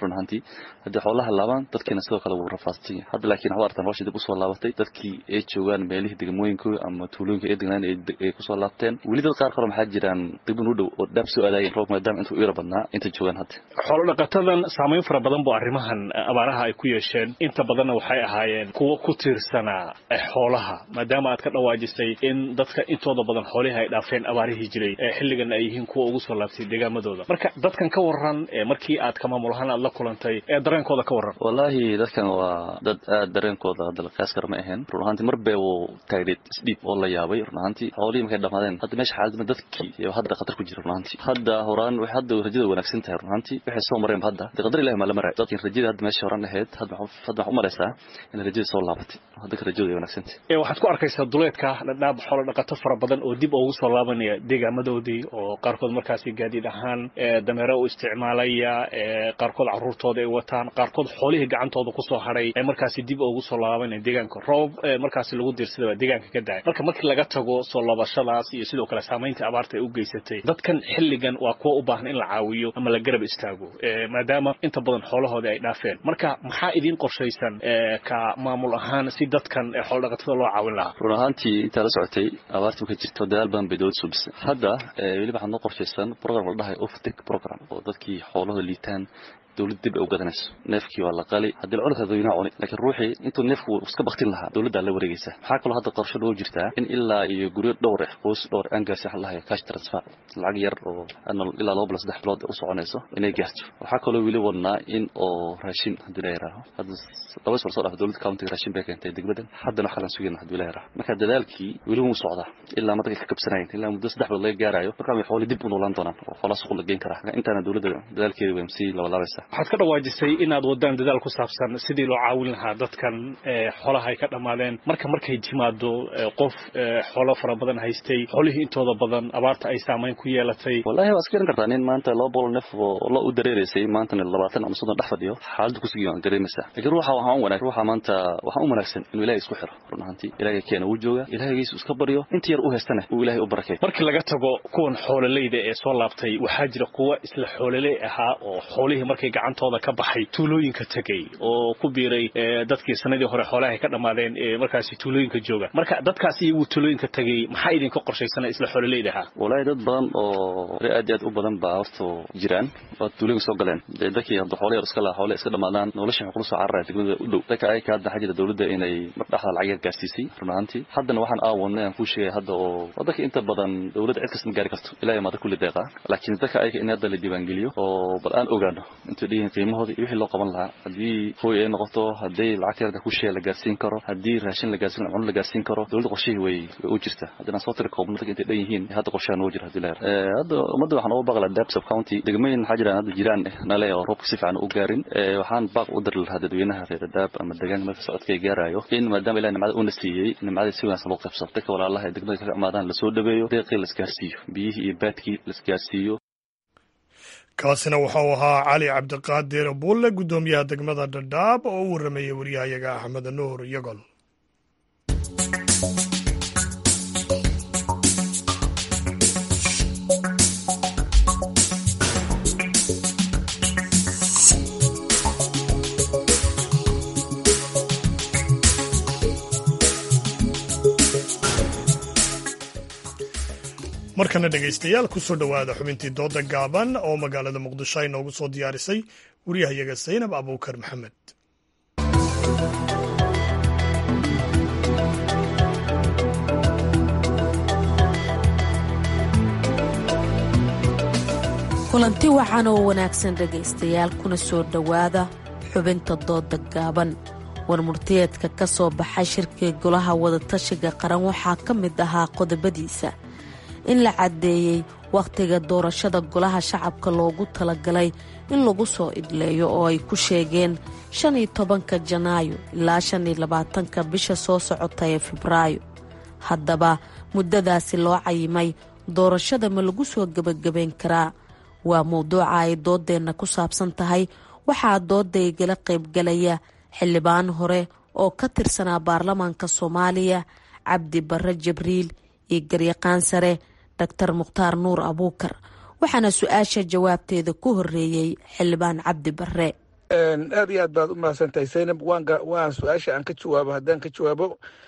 run ahaantii haddii xoolaha laabaan dadkiina sidoo kale wuu rafaadsan yahay hadda laakiin waxaad artaan nolosha dib usoo laabatay dadkii ay joogaan meelihii degmooyinkooda ama tuulooyinka ay degnaan ay kusoo laabteen weli dad qaar kale maxaa jiraan dibin u dhow oo dhaab soo aadaayeen roob maadaama intuu ira badnaa inta joogaan hadda xoolo dhaqatadan saamayn fara badan buu arrimahan abaaraha ay ku yeesheen inta badanna waxay ahaayeen kuwo ku tiirsanaa xoolaha maadaama aad ka dhawaajisay in dadka intooda badan xoolihii ay dhaafeen abaarihii jiray xilligan ay yihiin kuwa ugu soo laabtay deegaamadooda marka dadkan ka waran markii aad ka maamul ahaan aad la kulantay ee dareenkooda ka waran wallaahi dadkan waa dad aad dareenkooda dalqiyaas kar ma ahayn run ahaantii mar bee wuu taagneed isdhiib oo la yaabay run ahaantii xoolihii markay dhamaadeen hadda meesha xaaladma dadkii iyo hadda khatar ku jira run ahaantii hadda horaan waxay hadda rajada wanaagsan tahay run ahaantii waxay soo mareen hadda de qadar ilahi maa la maray dadkin rajada hadda meesha horaan ahayd hadda waxaan u malaysaa in rajada soo laabatay hadda ka rajada ay wanaagsan tahay waxaad ku arkaysaa duleedka dhadhaab xoolo dhaqato fara badan oo dib ugu soo laabanaya deegaamadoodii oo qaarkood markaasi gaadiid ahaan dameero u isticmaalaya qaarkood caruurtooda ay wataan qaarkood xoolihii gacantooda kusoo haray ee markaasi dib ugu soo laabanaya deegaanka roob markaasi lagu diirsada baa deegaanka ka daay marka markii laga tago soo laabashadaas iyo sidoo kale saamaynta abaarta ay u geysatay dadkan xilligan waa kuwa u baahan in la caawiyo ama la garab istaago maadaama inta badan xoolahoodii ay dhaafeen marka maxaa idiin qorshaysan ka maamul ahaan si dadkan xoolodhaqatada loo caawin lahaa run ahaantii intaa la socotay abaartii markay jirto dadaal badan bay dowladda soo dhisay hadda weliba waxaa noo qorshaysan program la dhahay oftic program oo dadkii xoolahooda liitaan dowladda dib ay u gadanayso neefkii waa la qali haddii la cuni kara dadweynaha cuni laakiin ruuxii intuu neefku iska baktin lahaa dowladdaa la wareegaysa maxaa kaloo hadda qorsho loo jirtaa in ilaa iyo guryo dhowr ah qoys dhowr aan gaarsi waxa lahayo cash transfer lacag yar oo ilaa laba bilo saddex bilood u soconayso inay gaarto waxaa kaloo weli wadnaa in oo raashin haddii la yidhaaho hadda laba sor soo dhaaf dowladda countiga raashin bay keentay degmadan haddana waxaa lan sugayna haddii la yidhaaho marka dadaalkii weli wuu socdaa ilaa madaka ka kabsanayn ilaa muddo saddex bilood laga gaarayo markaa way xooli dib u noolaan doonaan oo xoolaa suuq la geyn karaa intaana dowladda dadaalkeeda way sii labalaabaysaa waxaad ka dhawaajisay inaad wadaan dadaal ku saabsan sidii loo caawin lahaa dadkan xoolaha ay ka dhammaadeen marka markay timaado qof xoolo fara badan haystay xoolihii intooda badan abaarta ay saamayn ku yeelatay wallahi waa iska garan kartaa nin maanta laba boqol neef oo lo u dareereysay maantana labaatan ama soddon dhex fadhiyo xaaladda kusugi waan dareemaysaa laakiin ruuxa waxaan u wanaag ruuxa maanta waxaan u wanaagsan inuu ilahay isku xiro run ahaantii ilaahay keena wuu jooga ilaahagiisu iska baryo inta yar u haystana uu ilaahay u barakay markii laga tago kuwan xoololeyda ee soo laabtay waxaa jira kuwa isla xoololey ahaa oo xoolihii markay gacantooda ka baxay tuulooyinka tegay oo ku biiray dadkii sanadii hore xoolaha ay ka dhammaadeen ee markaasi tuulooyinka jooga marka dadkaas iyagu tuulooyinka tegay maxaa idinka qorshaysana isla xoololeyda ahaa wallaahi dad badan oo re aad iyo aad u badan baa horta jiraan oo tuulooyinka soo galeen dee dadkii hadda xoolo yar iska laha xoolo iska dhammaadaan nolosha waxay kula soo cararaya degmada u dhow dadka ayaka hadda waxaa jira dowladda inay mar dhexda lacag yar gaarsiisay run ahaantii haddana waxaan aawadnay aan kuu sheegay hadda oo dadka inta badan dowladda cid kasta ma gaari karto ilahay maada kulli deeqa laakiin dadka ayaka in hadda la diiwaangeliyo oo bal aan ogaano intuu dhihin qiimahooda iyo wixii loo qaban lahaa haddii hooy ay noqoto haddii lacagta yarda kushee la gaarsiin karo haddii raashin la gaarsiin cuno la gaarsiin karo dowladda qorshihii way way u jirta haddii aan soo tiri koobno dadka intay dhan yihiin hadda qorshaha noo jira haddii la yara hadda ummadda waxaan uga baaqlaa dab sub county degmooyin waxaa jiraan hadda jiraan nale oo roobka si fiican u gaarin waxaan baaq u diri lahaa dadweynaha reer daab ama deegaanka marka socodka ay gaarayo in maadaama ilahi nimcada uuna siiyey nimcada si wanaagsan loo qaybsado dadka walaalaha ee degmada kaga imaadaan lasoo dhaweeyo deeqii la isgaarsiiyo biyihii iyo baadkii la isgaarsiiyo kaasina wuxuu ahaa cali cabdiqaadir buulle guddoomiyaha degmada dhadhaab oo u warramayay waryahayaga axmed nuur yagol markana dhegaystayaal kusoo dhowaada xubintii dooda gaaban oo magaalada muqdisho ay noogu soo diyaarisay waryahayaga saynab abuukar maxamed kulanti wacan oo wanaagsan dhegaystayaal kuna soo dhowaada xubinta dooda gaaban warmurtiyeedka ka soo baxay shirkii golaha wadatashiga qaran waxaa ka mid ahaa qodobadiisa in la caddeeyey wakhtiga doorashada golaha shacabka loogu talagalay in lagu soo idleeyo oo ay ku sheegeen shan iyo tobanka janaayo ilaa shan iyo labaatanka bisha soo socota ee febraayo haddaba muddadaasi loo cayimay doorashada ma lagu soo gebagabayn karaa waa mowduuca ay doodeenna ku saabsan tahay waxaa dooda igala qaybgalaya xildhibaan hore oo ka tirsanaa baarlamaanka soomaaliya cabdi barre jibriil iyo garyaqaan sare doctor mukhtaar nuur abuukar waxaana su-aasha jawaabteeda ku horeeyey xildhibaan cabdi barre aad iyo aad baad u mahadsantahay zaynab waan su-aasha aan ka jawaabo haddaan ka jawaabo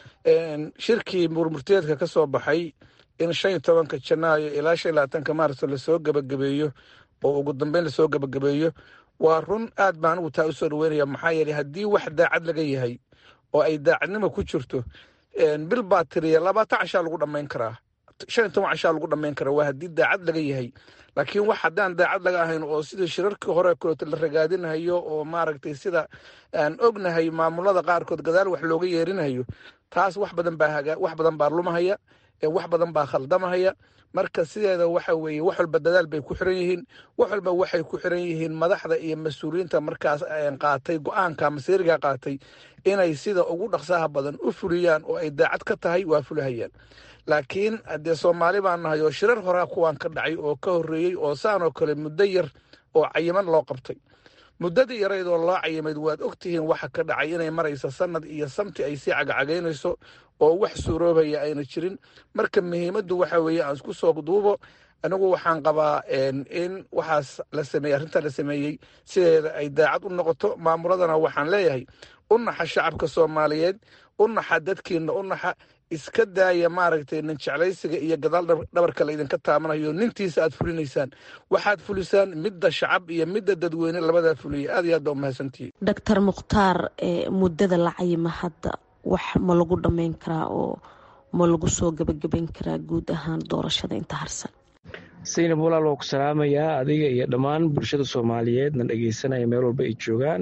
shirkii murmurteedka ka soo baxay in shan iyo tobanka janaayo ilaa shan iyo labaatanka maarso lasoo gebagabeeyo oo ugu dambeyn lasoo gebagabeeyo waa run aad baan anigu taa usoo dhaweynaya maxaa yeeley haddii wax daacad laga yahay oo ay daacadnimo ku jirto bil baa tiriya labaatan cashaa lagu dhammayn karaa shan iyo toban cashaa lagu dhammayn karaa waa haddii daacad laga yahay laakiin wax haddaan daacad laga ahayn oo sida shirarkii hore kaleeto la ragaadinayo oo maaragtay sida aan ognahay maamulada qaarkood gadaal wax looga yeerinayo taas wax badan baa haga wax badan baa lumahaya wax badan baa khaldamahaya marka sideeda waxa weeye wax walba dadaal bay ku xiran yihiin wax walba waxay ku xiran yihiin madaxda iyo mas-uuliyiinta markaas qaatay go-aanka masiiriga qaatay inay sida ugu dhaqsaha badan u fuliyaan oo ay daacad ka tahay waa fulihayaan laakiin haddee soomaali baan nahay oo shirar horaa kuwaan ka dhacay oo ka horreeyey oo saanoo kale muddo yar oo cayiman loo qabtay muddadii yarayd oo loo cayimayd waad ogtihiin waxa ka dhacay inay maraysa sanad iyo samti ay sii cagacagaynayso oo wax suuroobaya ayna jirin marka muhiimaddu waxa weeye aan isku soo duubo anigu waxaan qabaa in waxaas la sameeyey arrintaa la sameeyey sideeda ay daacad u noqoto maamuladana waxaan leeyahay u naxa shacabka soomaaliyeed u naxa dadkiina u naxa iska daaya maaragtay nin jeclaysiga iyo gadaal dhabarka la idinka taabanayo nintiisa aad fulinaysaan waxaad fulisaan midda shacab iyo midda dadweyne labadaa fuliya aad iyo aad baa umahadsantihi doctor mukhtaar muddada la cayima hadda wax ma lagu dhammayn karaa oo ma lagu soo gebagabayn karaa guud ahaan doorashada inta harsan saynab walaal waa ku salaamayaa adiga iyo dhammaan bulshada soomaaliyeed na dhegeysanaya meel walba ay joogaan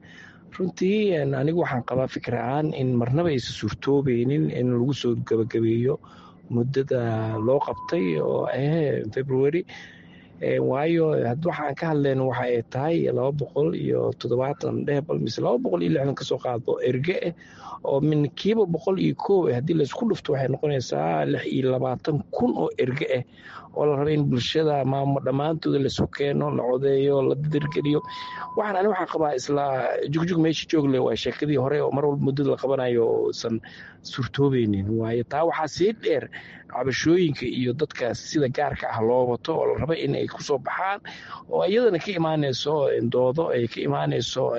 runtii anigu waxaan qabaa fikir ahaan in marnaba aysan suurtoobeynin in lagu soo gebagabeeyo muddada loo qabtay oo ah february waayo waxaan ka hadlayno waxa ay tahay laba boqol iyo toddobaatan dhehbal mise laba boqol iyo lixdan kasoo qaado erge ah oo min kiiba boqol iyo koob haddii laysku dhufto waxay noqonaysaa lix iyo labaatan kun oo erge ah oo la raba in bulshada maamo dhammaantooda lasu keeno la codeeyo la dirgeliyo waxaan ani waxaan qabaa isla jugjug meesha joogle waa sheekadii hore oo mar walba muddada la qabanayo oosan suurtoobeynin waayo taa waxaa sii dheer cabashooyinka iyo dadka sida gaarka ah loo wato oo la raba in ay kusoo baxaan oo iyadana ka imaanayso doodo ay ka imaanayso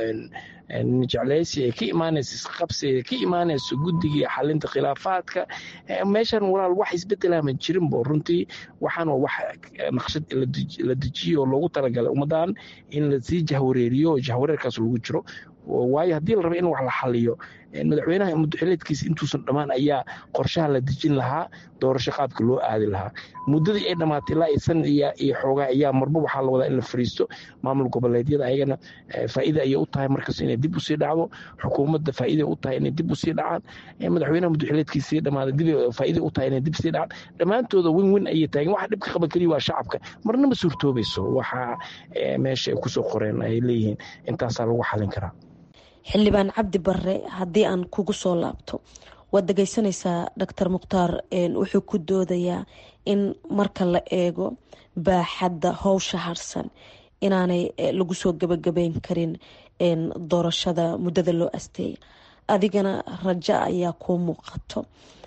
jecleysi ay ka imaanayso isqabsi ay ka imaanayso guddiga xalinta khilaafaadka meeshan walaal wax isbedelama jirinbo runtii waxaan wax naqshad la dejiyo oo loogu talagalay ummadan in lasii jahwareeriyo jahwareerkaas lagu jiro waayo haddii la raba in wax la xaliyo madaxweynaha mudaxileedkiisa intuusan dhammaan ayaa qorshaha la dejin lahaa doorasho qaabka loo aadi lahaa muddadii ay dhammaatay ilaa iyo sanad iyo xoogaa ayaa marba waxaa la wadaa in la fariisto maamul goboleedyada ayagana faa'iida ayay u tahay markas inay dib usii dhacdo xukuumadda faa'iida u tahay inay dib usii dhacaan madaxweynaha mudaxileedkiisii dhammaaday dib faa'iida u tahay inay dib sii dhacaan dhammaantooda win win ayay taageen waxa dhibka qaban keliya waa shacabka marna ma suurtoobayso waxa meesha ay kusoo qoreen ay leeyihiin intaasaa lagu xalin karaa xildhibaan cabdi barre haddii aan kugu soo laabto waad dhegeysanaysaa doctor mukhtaar wuxuu ku doodayaa in marka la eego baaxadda howsha harsan inaanay lagu soo gebagabeyn karin doorashada muddada loo asteeya adigana rajo ayaa kuu muuqato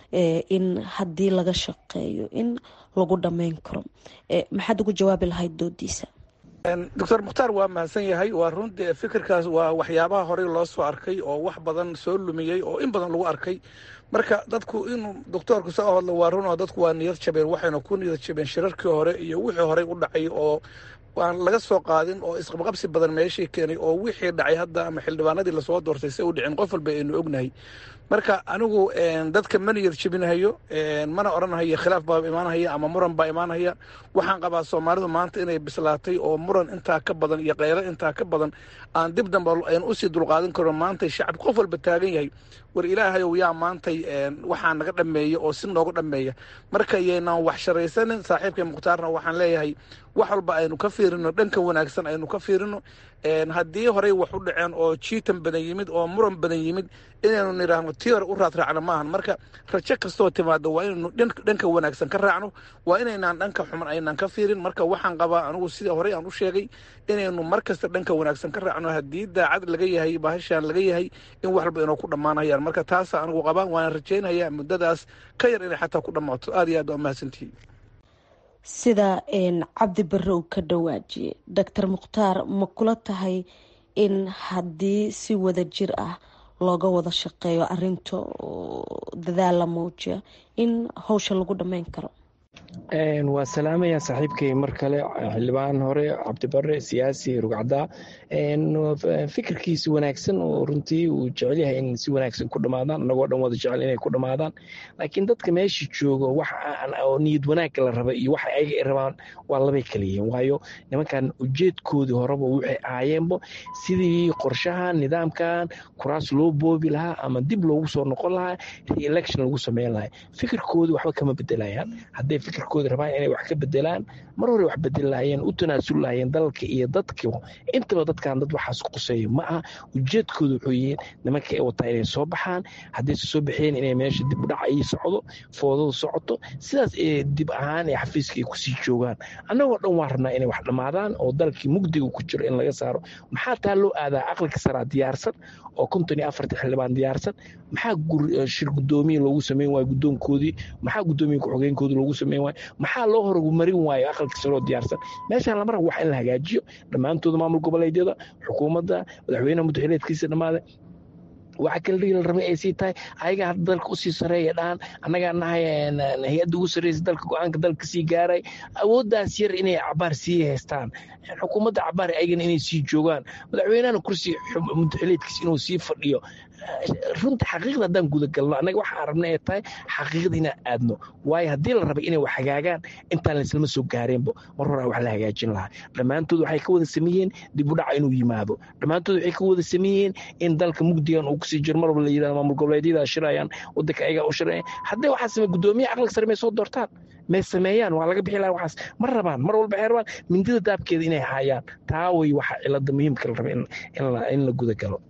in haddii laga shaqeeyo in lagu dhammeyn karo maxaad ugu jawaabi lahayd doodiisa doctor mukhtaar waa mahadsan yahay waa runtii fikirkaas waa waxyaabaha horey loo soo arkay oo wax badan soo lumiyey oo in badan lagu arkay marka dadku inuu doctoorku soo hadlo waa run oo dadku waa niyad jabeen waxayna ku niyad jabeen shirarkii hore iyo wixii horey u dhacay oo aan laga soo qaadin oo isqabqabsi badan meeshii keenay oo wixii dhacay hadda ama xildhibaanadii lasoo doortay si u dhicin qof walba aynu ognahay marka anigu dadka ma niyad jebinahayo mana odhanhayo khilaaf baa imaanhaya ama muran baa imaanhaya waxaan qabaa soomaalidu maanta inay bislaatay oo muran intaa ka badan iyo keylo intaa ka badan aan dib dambe aynu usii dulqaadan karno maantay shacab qof walba taagan yahay war ilaahayow yaa maantay waxaa naga dhameeya oo si nooga dhameeya marka yaynaan wax sharaysanin saaxiibkay mukhtaarna waxaan leeyahay wax walba aynu ka fiirino dhanka wanaagsan aynu ka fiirino haddii horey wax u dhaceen oo jiitan badan yimid oo muran badan yimid inaynu nidhaahno tii hore u raadraacno maahan marka rajo kastoo timaado waa inaynu dhanka wanaagsan ka raacno waa inaynaan dhanka xuman aynaan ka fiirin marka waxaan qabaa anigu sida horey aan u sheegay inaynu mar kasta dhanka wanaagsan ka raacno haddii daacad laga yahay bahashaan laga yahay in wax walba inoo ku dhammaanayaan marka taasa anigu qabaan waana rajaynayaa muddadaas ka yar inay xataa ku dhammaato aad iyo aad waa mahadsantihiin sida cabdi barre uu ka dhawaajiyey doctor mukhtaar ma kula tahay in haddii si wada jir ah looga wada shaqeeyo arinta dadaal la muujiya in howsha lagu dhammeyn karo waa salaamaya saaxiibkay mar kale xildhibaan hore cabdibare siyaasi rugcadaa fikirkiisi wanaagsan oo runtii uu jecel yahay in si wanaagsan ku dhamaadaan anagoo dhan wada jecel inay ku dhamaadaan laakiin dadka meesha joogo wax oo niyad wanaagga la raba iyo waxa ayaga ay rabaan waa labay kala yihiin waayo nimankan ujeedkoodii horeba waxay ahaayeenbo sidii qorshahan nidaamkan kuraas loo boobi lahaa ama dib loogu soo noqon lahaa re-election lagu sameyn lahaa fikirkoodii waxba kama bedelayaan hadday fikirkooda rabaan inay wax ka bedelaan mar hore wax bedeli lahayeen u tanaasul lahayeen dalka iyo dadka intaba dadkan dad waxaas quseeyo ma aha ujeedkooda wuxuu yihiin nimanka ay wataa inay soo baxaan haddayse soo baxeen inay meesha dib udhac ay socdo foodadu socoto sidaas ee dib ahaan ee xafiiska ay kusii joogaan annagoo dhan waa rabnaa inay wax dhammaadaan oo dalkii mugdiga ku jiro in laga saaro maxaa taa loo aadaa aqliga saraa diyaarsan oo konton iyo afartii xildhibaan diyaarsan maxaa shir guddoomiye loogu sameyn waayo guddoonkoodii maxaa guddoomiye ku-xogeenkoodii loogu sameyn waayo maxaa loo horumarin waayo aqalka saroo diyaarsan meeshaan lama rabo wax in la hagaajiyo dhammaantooda maamul goboleedyada xukuumadda madaxweynaha muddaxileedkiisa dhammaada waxa kale dhigi la rabay ay sii tahay ayaga hadda dalka usii sareeya dhahan annagaa nahay hay-adda ugu sarreysa dalka go-aanka dalka sii gaaray awooddaas yar inay cabaar sii haystaan xukuumadda cabaar ayagana inay sii joogaan madaxweynahana kursi muddaxileedkiisa inuu sii fadhiyo runta xaqiiqda haddaan gudagalno annaga waxaan rabna ay tahay xaqiiqda inaan aadno waayo haddii la rabay inay wax hagaagaan intaan laislama soo gaareenbo mar hore wax la hagaajin lahaa dhammaantood waxay ka wada sameeyeen dib u dhaca inuu yimaado dhammaantood waxay ka wada sameeyeen in dalka mugdigan uu kusii jiro mar walba la yidhahdo maamul goboleedyada shirayaan waddanka ayaga u shirayaan haddii waxaa samey guddoomiye aqliga sare may soo doortaan may sameeyaan waa laga bixi lahaa waxaas ma rabaan mar walba waxay rabaan mindida daabkeeda inay haayaan taa way waxa cilada muhiimka la raba in la gudagalo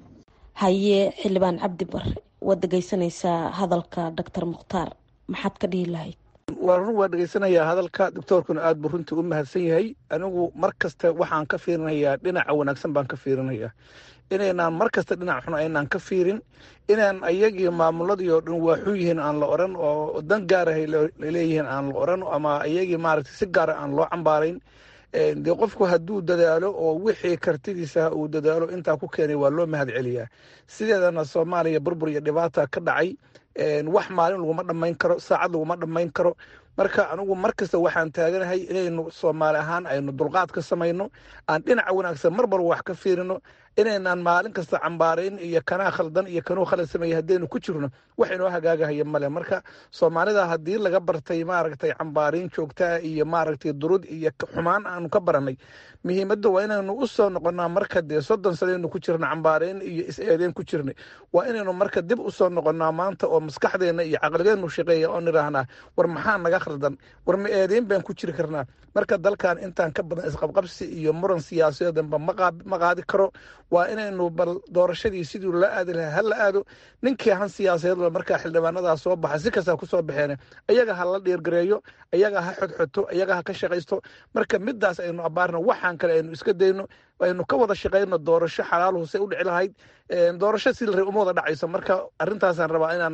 haye xildhibaan cabdi bare waad dhegeysanaysaa hadalka doctor mukhtaar maxaad ka dhihi lahayd waa run waa dhegeysanayaa hadalka doctoorkuna aad buu runtii u mahadsan yahay anigu mar kasta waxaan ka fiirinayaa dhinaca wanaagsan baan ka fiirinayaa inaynaan mar kasta dhinac xun aynaan ka fiirin inaan ayagii maamuladii oo dhan waaxu yihiin aan la oran oo dan gaarahay laleeyihiin aan la oran ama ayagii maaragtay si gaara aan loo cambaarayn dee qofku hadduu dadaalo oo wixii kartidiisa uu dadaalo intaa ku keenay waa loo mahad celiyaa sideedana soomaaliya burbur iyo dhibaata ka dhacay wax maalin laguma dhammayn karo saacad laguma dhammayn karo marka anigu mar kasta waxaan taaganahay inaynu soomaali ahaan aynu dulqaad ka samayno aan dhinaca wanaagsan mar walba wax ka fiirino inaynaan maalin kasta cambaarayn iyo kanaa khaldan iyo kanuu khalad sameeyey haddaynu ku jirno wax inoo hagaagahaya male marka soomaalida haddii laga bartay maaragtay cambaarayn joogtaa iyo maaragtay durud iyo xumaan aanu ka baranay muhiimadda waa inaynu u soo noqonnaa marka dee soddon sanaynu ku jirna cambaarayn iyo is-eedeyn ku jirnay waa inaynu marka dib u soo noqonnaa maanta oo maskaxdeenna iyo caqligeennu shaqeeya oo nidhaahnaa war maxaa naga khaldan war ma eedeyn baan ku jiri karnaa marka dalkan intaan ka badan isqabqabsi iyo muran siyaasadeedanba ma qaadi karo waa inaynu bal doorashadii sidii la aadi lahaa ha la aado ninkii han siyaasadeedba markaa xildhibaanadaa soo baxa si kastaa ku soo baxeen ayaga ha la dhiirgareeyo ayaga ha xodxoto ayaga ha ka shaqaysto marka midaas aynu abaarno waxaan kale aynu iska dayno aynu ka wada shaqayno doorasho xalaaluhu say u dhici lahayd doorasho si la rabay uma wada dhacayso marka arrintaasaan rabaa inaan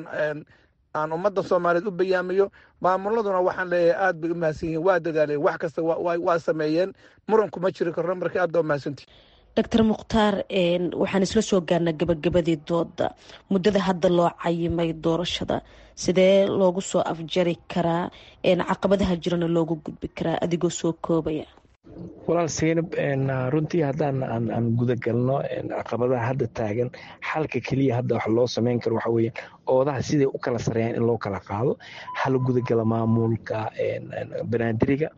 aan ummadda soomaaliyeed u bayaamiyo maamuladuna waxaan leeyahay aad bay u mahadsan yihiin waa dadaaleen wax kasta waa sameeyeen muranku ma jiri karno marka aad baa umahadsantihi doctor mukhtaar waxaan isla soo gaarnaa gabagabadii dooda muddada hadda loo cayimay doorashada sidee loogu soo afjari karaa caqabadaha jirana loogu gudbi karaa adigoo soo koobaya walaal seynab runtii haddaan aan gudagalno caqabadaha hadda taagan xalka keliya hadda wax loo sameyn karo waxa weeye oodaha siday u kala sareeyaan in loo kala qaado hala gudagala maamulka banaadiriga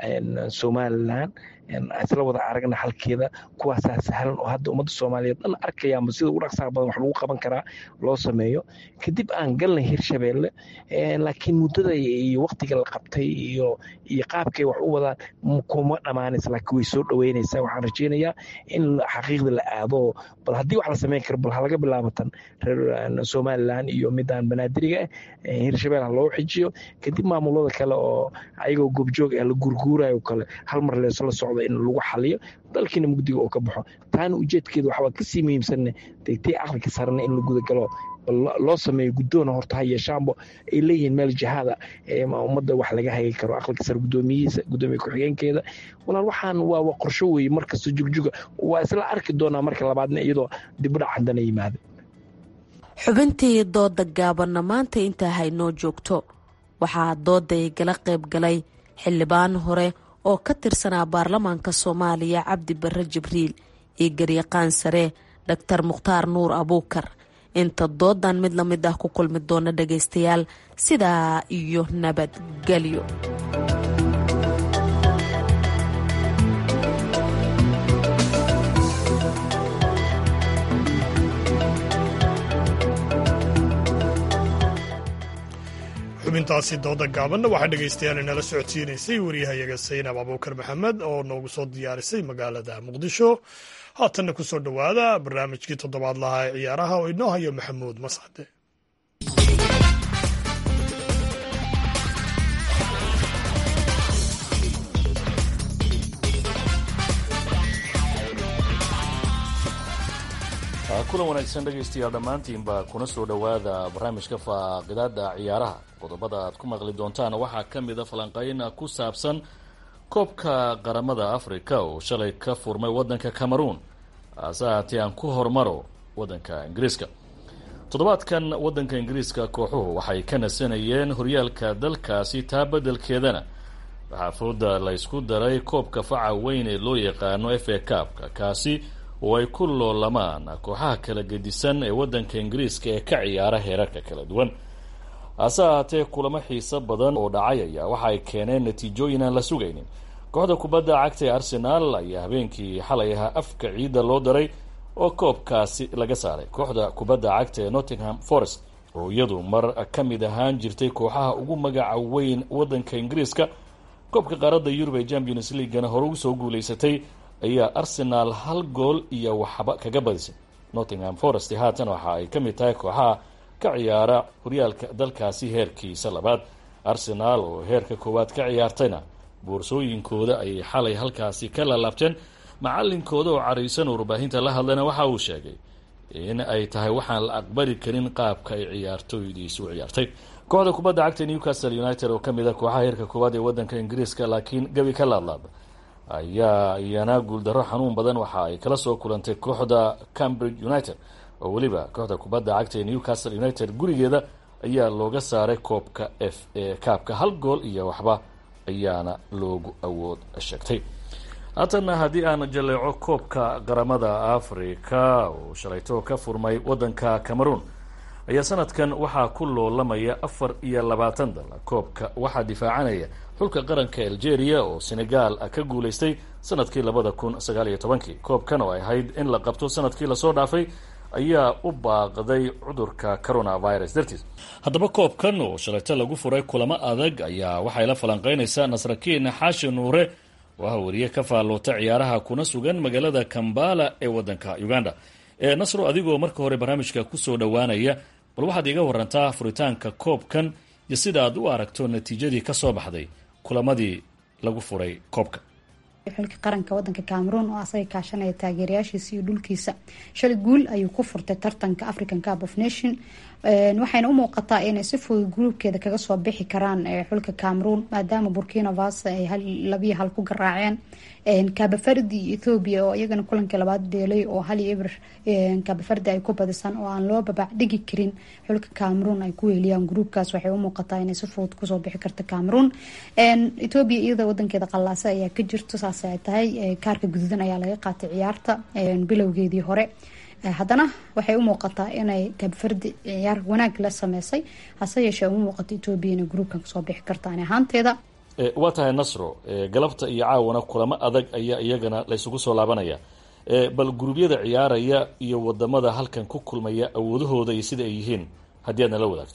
somalilan isla wada aragna halkeeda kuwaasaa sahlan oo hadda ummadda soomaaliyeed dhan arkayaanba sida ugu dhaqsaha badan wax lagu qaban karaa loo sameeyo kadib aan galnay hirshabeelle laakiin muddada iyo waqtiga la qabtay iyo iyo qaabkay wax u wadaan kuma dhammaanaysa laakiin way soo dhoweynaysaa waxaan rajeynayaa in xaqiiqda la aado bal haddii wax la sameyn karo bal halaga bilaabatan reer somalilan iyo midaan banaadiriga ah hirshabelle ha loo xijiyo kadib maamulada kale oo ayagoo goobjoog ah la gurguurayo kale hal mar leesla socdo in lagu xaliyo dalkiina mugdiga oo ka baxo taana ujeedkeeda waxbaa kasii muhiimsanne degtay aqalka sarena in la gudagalo loo sameeyo guddoona horta ha yeeshaanbo ay leeyihiin meel jihaada ummadda wax laga hagi karo aqalka sare guddoomiyihiisa guddoomiye ku-xigeenkeeda walaal waxaan waa qorsho weeye markasta jugjuga waa isla arki doonaa marka labaadna iyadoo dibudhac haddana yimaada xubintii dooda gaabanna maanta intaa haynoo joogto waxaa dooda ay gala qayb galay xildhibaan hore oo ka tirsanaa baarlamaanka soomaaliya cabdi barre jibriil iyo garyaqaan sare dhaktar mukhtaar nuur abuukar inta doodan mid la mid ah ku kulmi doona dhagaystayaal sidaa iyo nabadgelyo xubintaasi dooda gaabanna waxaa dhegaystayaal inala socodsiinaysay waryahayaga saynab abuukar maxamed oo noogu soo diyaarisay magaalada muqdisho haatanna ku soo dhowaada barnaamijkii toddobaad lahaa ee ciyaaraha oo inoo hayo maxamuud mascade kulan wanaagsan dhegaystayaal dhammaantiinba kuna soo dhowaada barnaamijka faaqidaada ciyaaraha qodobada aad ku maqli doontaan waxaa ka mida falanqeyn ku saabsan koobka qaramada africa oo shalay ka furmay wadanka cameroon hase haatee aan ku hormaro wadanka ingiriiska toddobaadkan wadanka ingiriiska kooxuhu waxay ka nasanayeen horyaalka dalkaasi taa beddelkeedana waxaa fooda la ysku daray koobka faca weyn ee loo yaqaano f a kaabka kaasi oo ay ku loolamaan kooxaha kala gedisan ee wadanka ingiriiska ee ka ciyaara heerarka kala duwan hase ahaatee kulamo xiiso badan oo dhacay ayaa waxa ay keeneen natiijooyin aan la sugaynin kooxda kubadda cagta ee arsenaal ayaa habeenkii xalay ahaa afka ciidda loo daray oo koobkaasi laga saaray kooxda kubadda cagta ee nottingham forest oo iyadu mar ka mid ahaan jirtay kooxaha ugu magaca weyn wadanka ingiriiska koobka qaaradda yurub ee champions leaguana hore ugu soo guuleysatay ayaa arsenaal hal gool iyo waxba kaga badisay nottingham forest haatan waxa ay ka mid tahay kooxaha ka ciyaara horyaalka dalkaasi heerkiisa labaad arsenaal oo heerka koowaad ka ciyaartayna boorsooyinkooda ayay xalay halkaasi ka lalaabteen macalinkooda oo caraysan warbaahinta la hadlayna waxa uu sheegay in ay tahay waxaan la aqbali karin qaabka ay ciyaartooydiisu u ciyaartay kooxda kubadda cagta newcastle united oo kamid a kooxaha heerka koowaad ee wadanka ingiriiska laakiin gebi ka laadlaada ayaa iyana guuldarro xanuun badan waxa ay kala soo kulantay kooxda cambridge united oo weliba kooxda kubadda cagta ee newcastle united gurigeeda ayaa looga saaray koobka f e kaabka hal gool iyo waxba ayaana loogu awood sheegtay haatana haddii aan jaleeco koobka qaramada africa oo shalayto ka furmay wadanka cameroon ayaa sanadkan waxaa ku loolamaya afar iyo labaatan dal koobka waxaa difaacanaya xulka qaranka algeria oo senegal ka guuleystay sanadkii labada kun sagaal iyo tobankii koobkan oo ay ahayd in la qabto sanadkii lasoo dhaafay ayaa u baaqday cudurka coronavirus dartiis haddaba koobkan oo shalayto lagu furay kulamo adag ayaa waxay la falanqeynaysaa nasrakiin xaashi nuure oo ah wariye ka faalloota ciyaaraha kuna sugan magaalada kambala ee wadanka uganda ee nasro adigoo marka hore barnaamijka kusoo dhowaanaya bal waxaad iga warantaa furitaanka koobkan iyo sida aad u aragto natiijadii ka soo baxday kulamadii lagu furay koobka xulka qaranka wadanka cameroon oo asaga kaashanaya taageerayaashiisa iyo dhulkiisa shalay guul ayuu ku furtay tartanka african cup of nation waxayna u muuqataa inay si fudud gruubkeeda kaga soo bixi karaan xulka cameroon maadaama burkina faso ay labiyo hal ku garaaceen kabafardi iyo ethoobiya oo iyagana kulankii labaad deelay oo hal iyo ibr kabafardi ay ku badisaan oo aan loo babac dhigi karin xulka cameroon ay ku weeliyaan gruubkaas waxay u muuqataa inay si fudud kusoo bixi karta cameroon ethoobiya iyada wadankeeda qallaasa ayaa ka jirto saas ay tahay kaarka guduudan ayaa laga qaatay ciyaarta bilowgeedii hore haddana waxay u muuqataa inay kabfardi ciyaar wanaag la sameysay hase yeeshee uma muuqato etoobiya inay gruubkan kasoo bixi karta ani ahaanteeda waa tahay nasro galabta iyo caawana kulamo adag ayaa iyagana laysugu soo laabanaya bal guruubyada ciyaaraya iyo wadamada halkan ku kulmaya awoodahooda iyo sida ay yihiin haddii aadna la wadaagto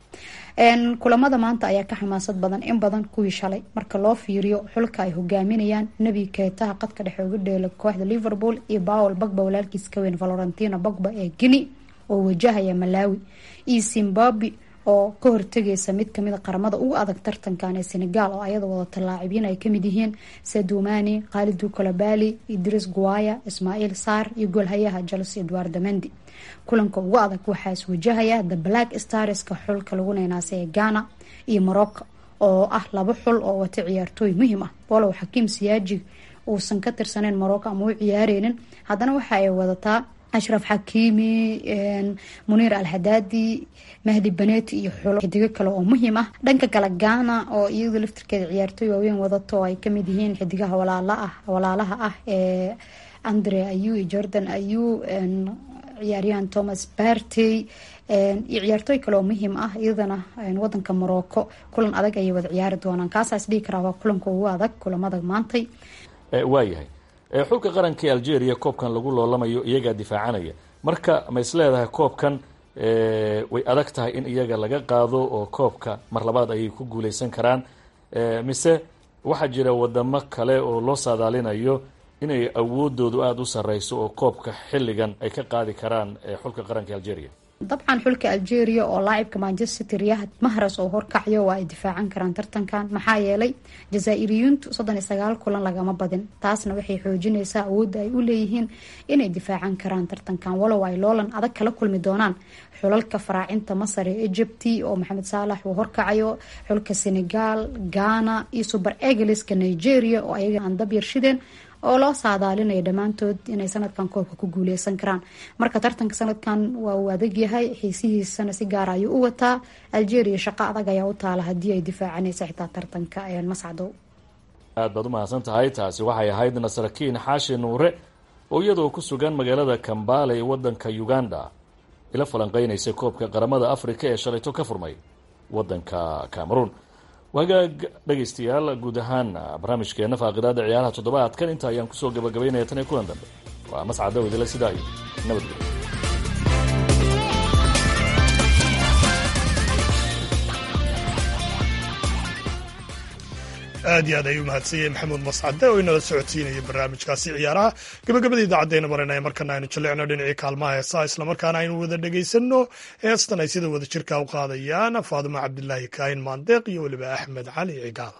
kulamada maanta ayaa ka xamaasad badan in badan kuwii shalay marka loo fiiriyo xulka ay hogaaminayaan nebi keetaha qadka dhexe uga dheela kooxda liverpool iyo bawel bagba walaalkiis ka weyn valorentino bagba ee guinea oo wajahaya malawi iyo zimbabwe oo ka hortegaysa mid kamid a qaramada ugu adag tartankan ee senegal oo ayada wadata laacibiin ay kamid yihiin sadumani khalidu kolobali idris guaya ismaaciil saar iyo goolhayaha jels edward mendi kulanka ugu adag waxaa iswajahaya the black starska xulka lagu neynaasay ee ghana iyo morocco oo ah laba xul oo wata ciyaartooy muhiim ah walow xakiim siyaaji uusan ka tirsaneyn morocco ama u ciyaareynin haddana waxa ay wadataa ashraf xakiimi muniir alhadaadi mahdi baneti iyo xulo xidigo kale oo muhiim ah dhanka kale ghana oo iyadu laftirkeeda ciyaartooy waaweyn wadato oo ay kamid yihiin xidigaha walaalaha ah ee andre ayu iyo jordan ayu ciyaaryahan thomas bartey iyo ciyaartooy kale oo muhiim ah iyadana wadanka morocco kulan adag ayay wada ciyaari doonaan kaasaas dhihi karaa waa kulanka ugu adag kulamada maantay waayahay xulka qaranka ee algeria koobkan lagu loolamayo iyagaa difaacanaya marka ma is leedahay koobkan way adag tahay in iyaga laga qaado oo koobka mar labaad ayay ku guuleysan karaan mise waxaa jira wadamo kale oo loo saadaalinayo inay awoodoodu aada u sareyso oo koobka xilligan ay ka qaadi karaan xulka qaranka algeria dabcan xulka algeria oo laacibka manchester city riyahad mahras oo horkacyo waa ay difaacan karaan tartankan maxaa yeelay jazaa-iriyuuntu soddon iyo sagaal kulan lagama badin taasna waxay xoojinaysaa awoodda ay u leeyihiin inay difaacan karaan tartankan walow ay loolan adag kala kulmi doonaan xulalka faraacinta masar ee egypti oo maxamed saalax uu horkacayo xulka senegal ghana iyo super egleska nigeria oo ayaga aan dab yarshideen oo loo saadaalinayo dhammaantood inay sanadkan koobka ku guuleysan karaan marka tartanka sanadkan waa uu adag yahay xiisihiisana si gaara ayuu u wataa algeria shaqo adag ayaa u taala haddii ay difaacanaysa xitaa tartanka mascdow aad baad u mahadsan tahay taasi waxay ahayd nasrakiin xaashi nuure oo iyadoo ku sugan magaalada kambale ee wadanka uganda ila falanqeynaysa koobka qaramada africa ee shalayto ka furmay wadanka cameroon wagaag dhegaystayaal guud ahaan barnaamijkeena faaqidaada ciyaaraha toddobaadkan inta ayaan kusoo gabagabaynaya tan iyo kulan dambe waa mascad dawidile sidaa iyo nabadgelyo aad iyo aad ayuu mahadsanyahay maxamuud mascade oo inala socodsiinaya barnaamijkaasi ciyaaraha gabagabada idaacaddeena marinaya markana aynu jallicno dhinacii kaalmaha heesaa islamarkaana aynu wada dhegaysanno heestan ay sida wada jirka u qaadayaan faadimo cabdilaahi kaahin maandeeq iyo weliba axmed cali cigaal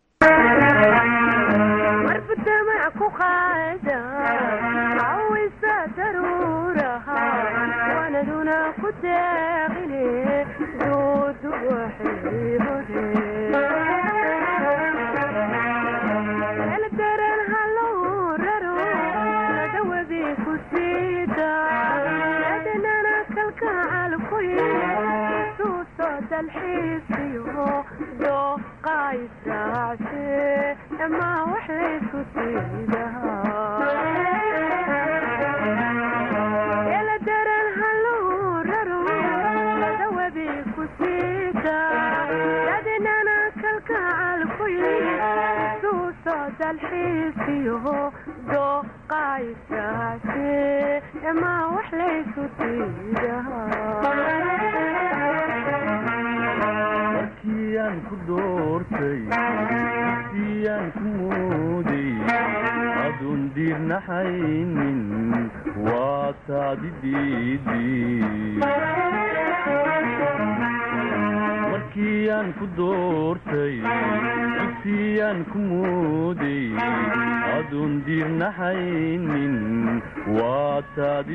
markiiaan ku doortay dugsiyaan ku mooday aduun diirnaxaynin waa taadi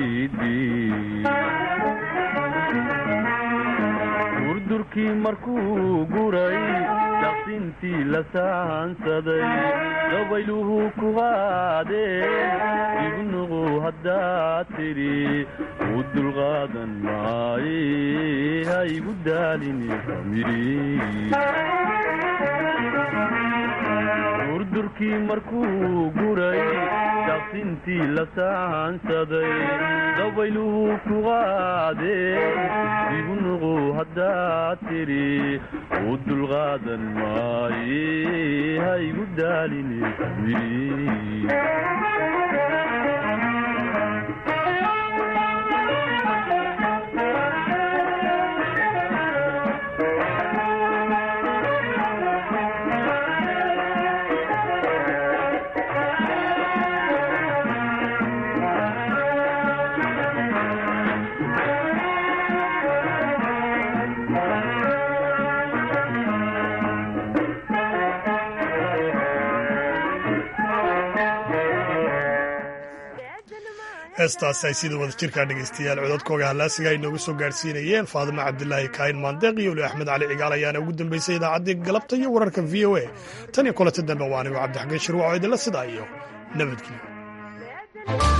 diididurdurkii markuu guray daqsintii la saansaday dabayluhu ku qaadeen igu nuqu haddaad tidhi u dulqaadan maaye ha igu daalini durdurkii markuu guray daqsintii la saansaday dabayluhu ku qaadeen igu nuqu haddaad tidhi u dulqaadan maaye ha igu daalini heestaasi ay sida wada jirkaa dhegaystayaal codadkooga hallaasiga ay noogu soo gaadhsiinayeen faadimo cabdilaahi kaahin maandeeq iyo weli axmed cali cigaal ayaana ugu dambeysay idaacaddii galabta iyo wararka v o a tan iyo kulanta dambe waa anigo cabdixakiin shirwac oo idinla sidaa iyo nabadgelyo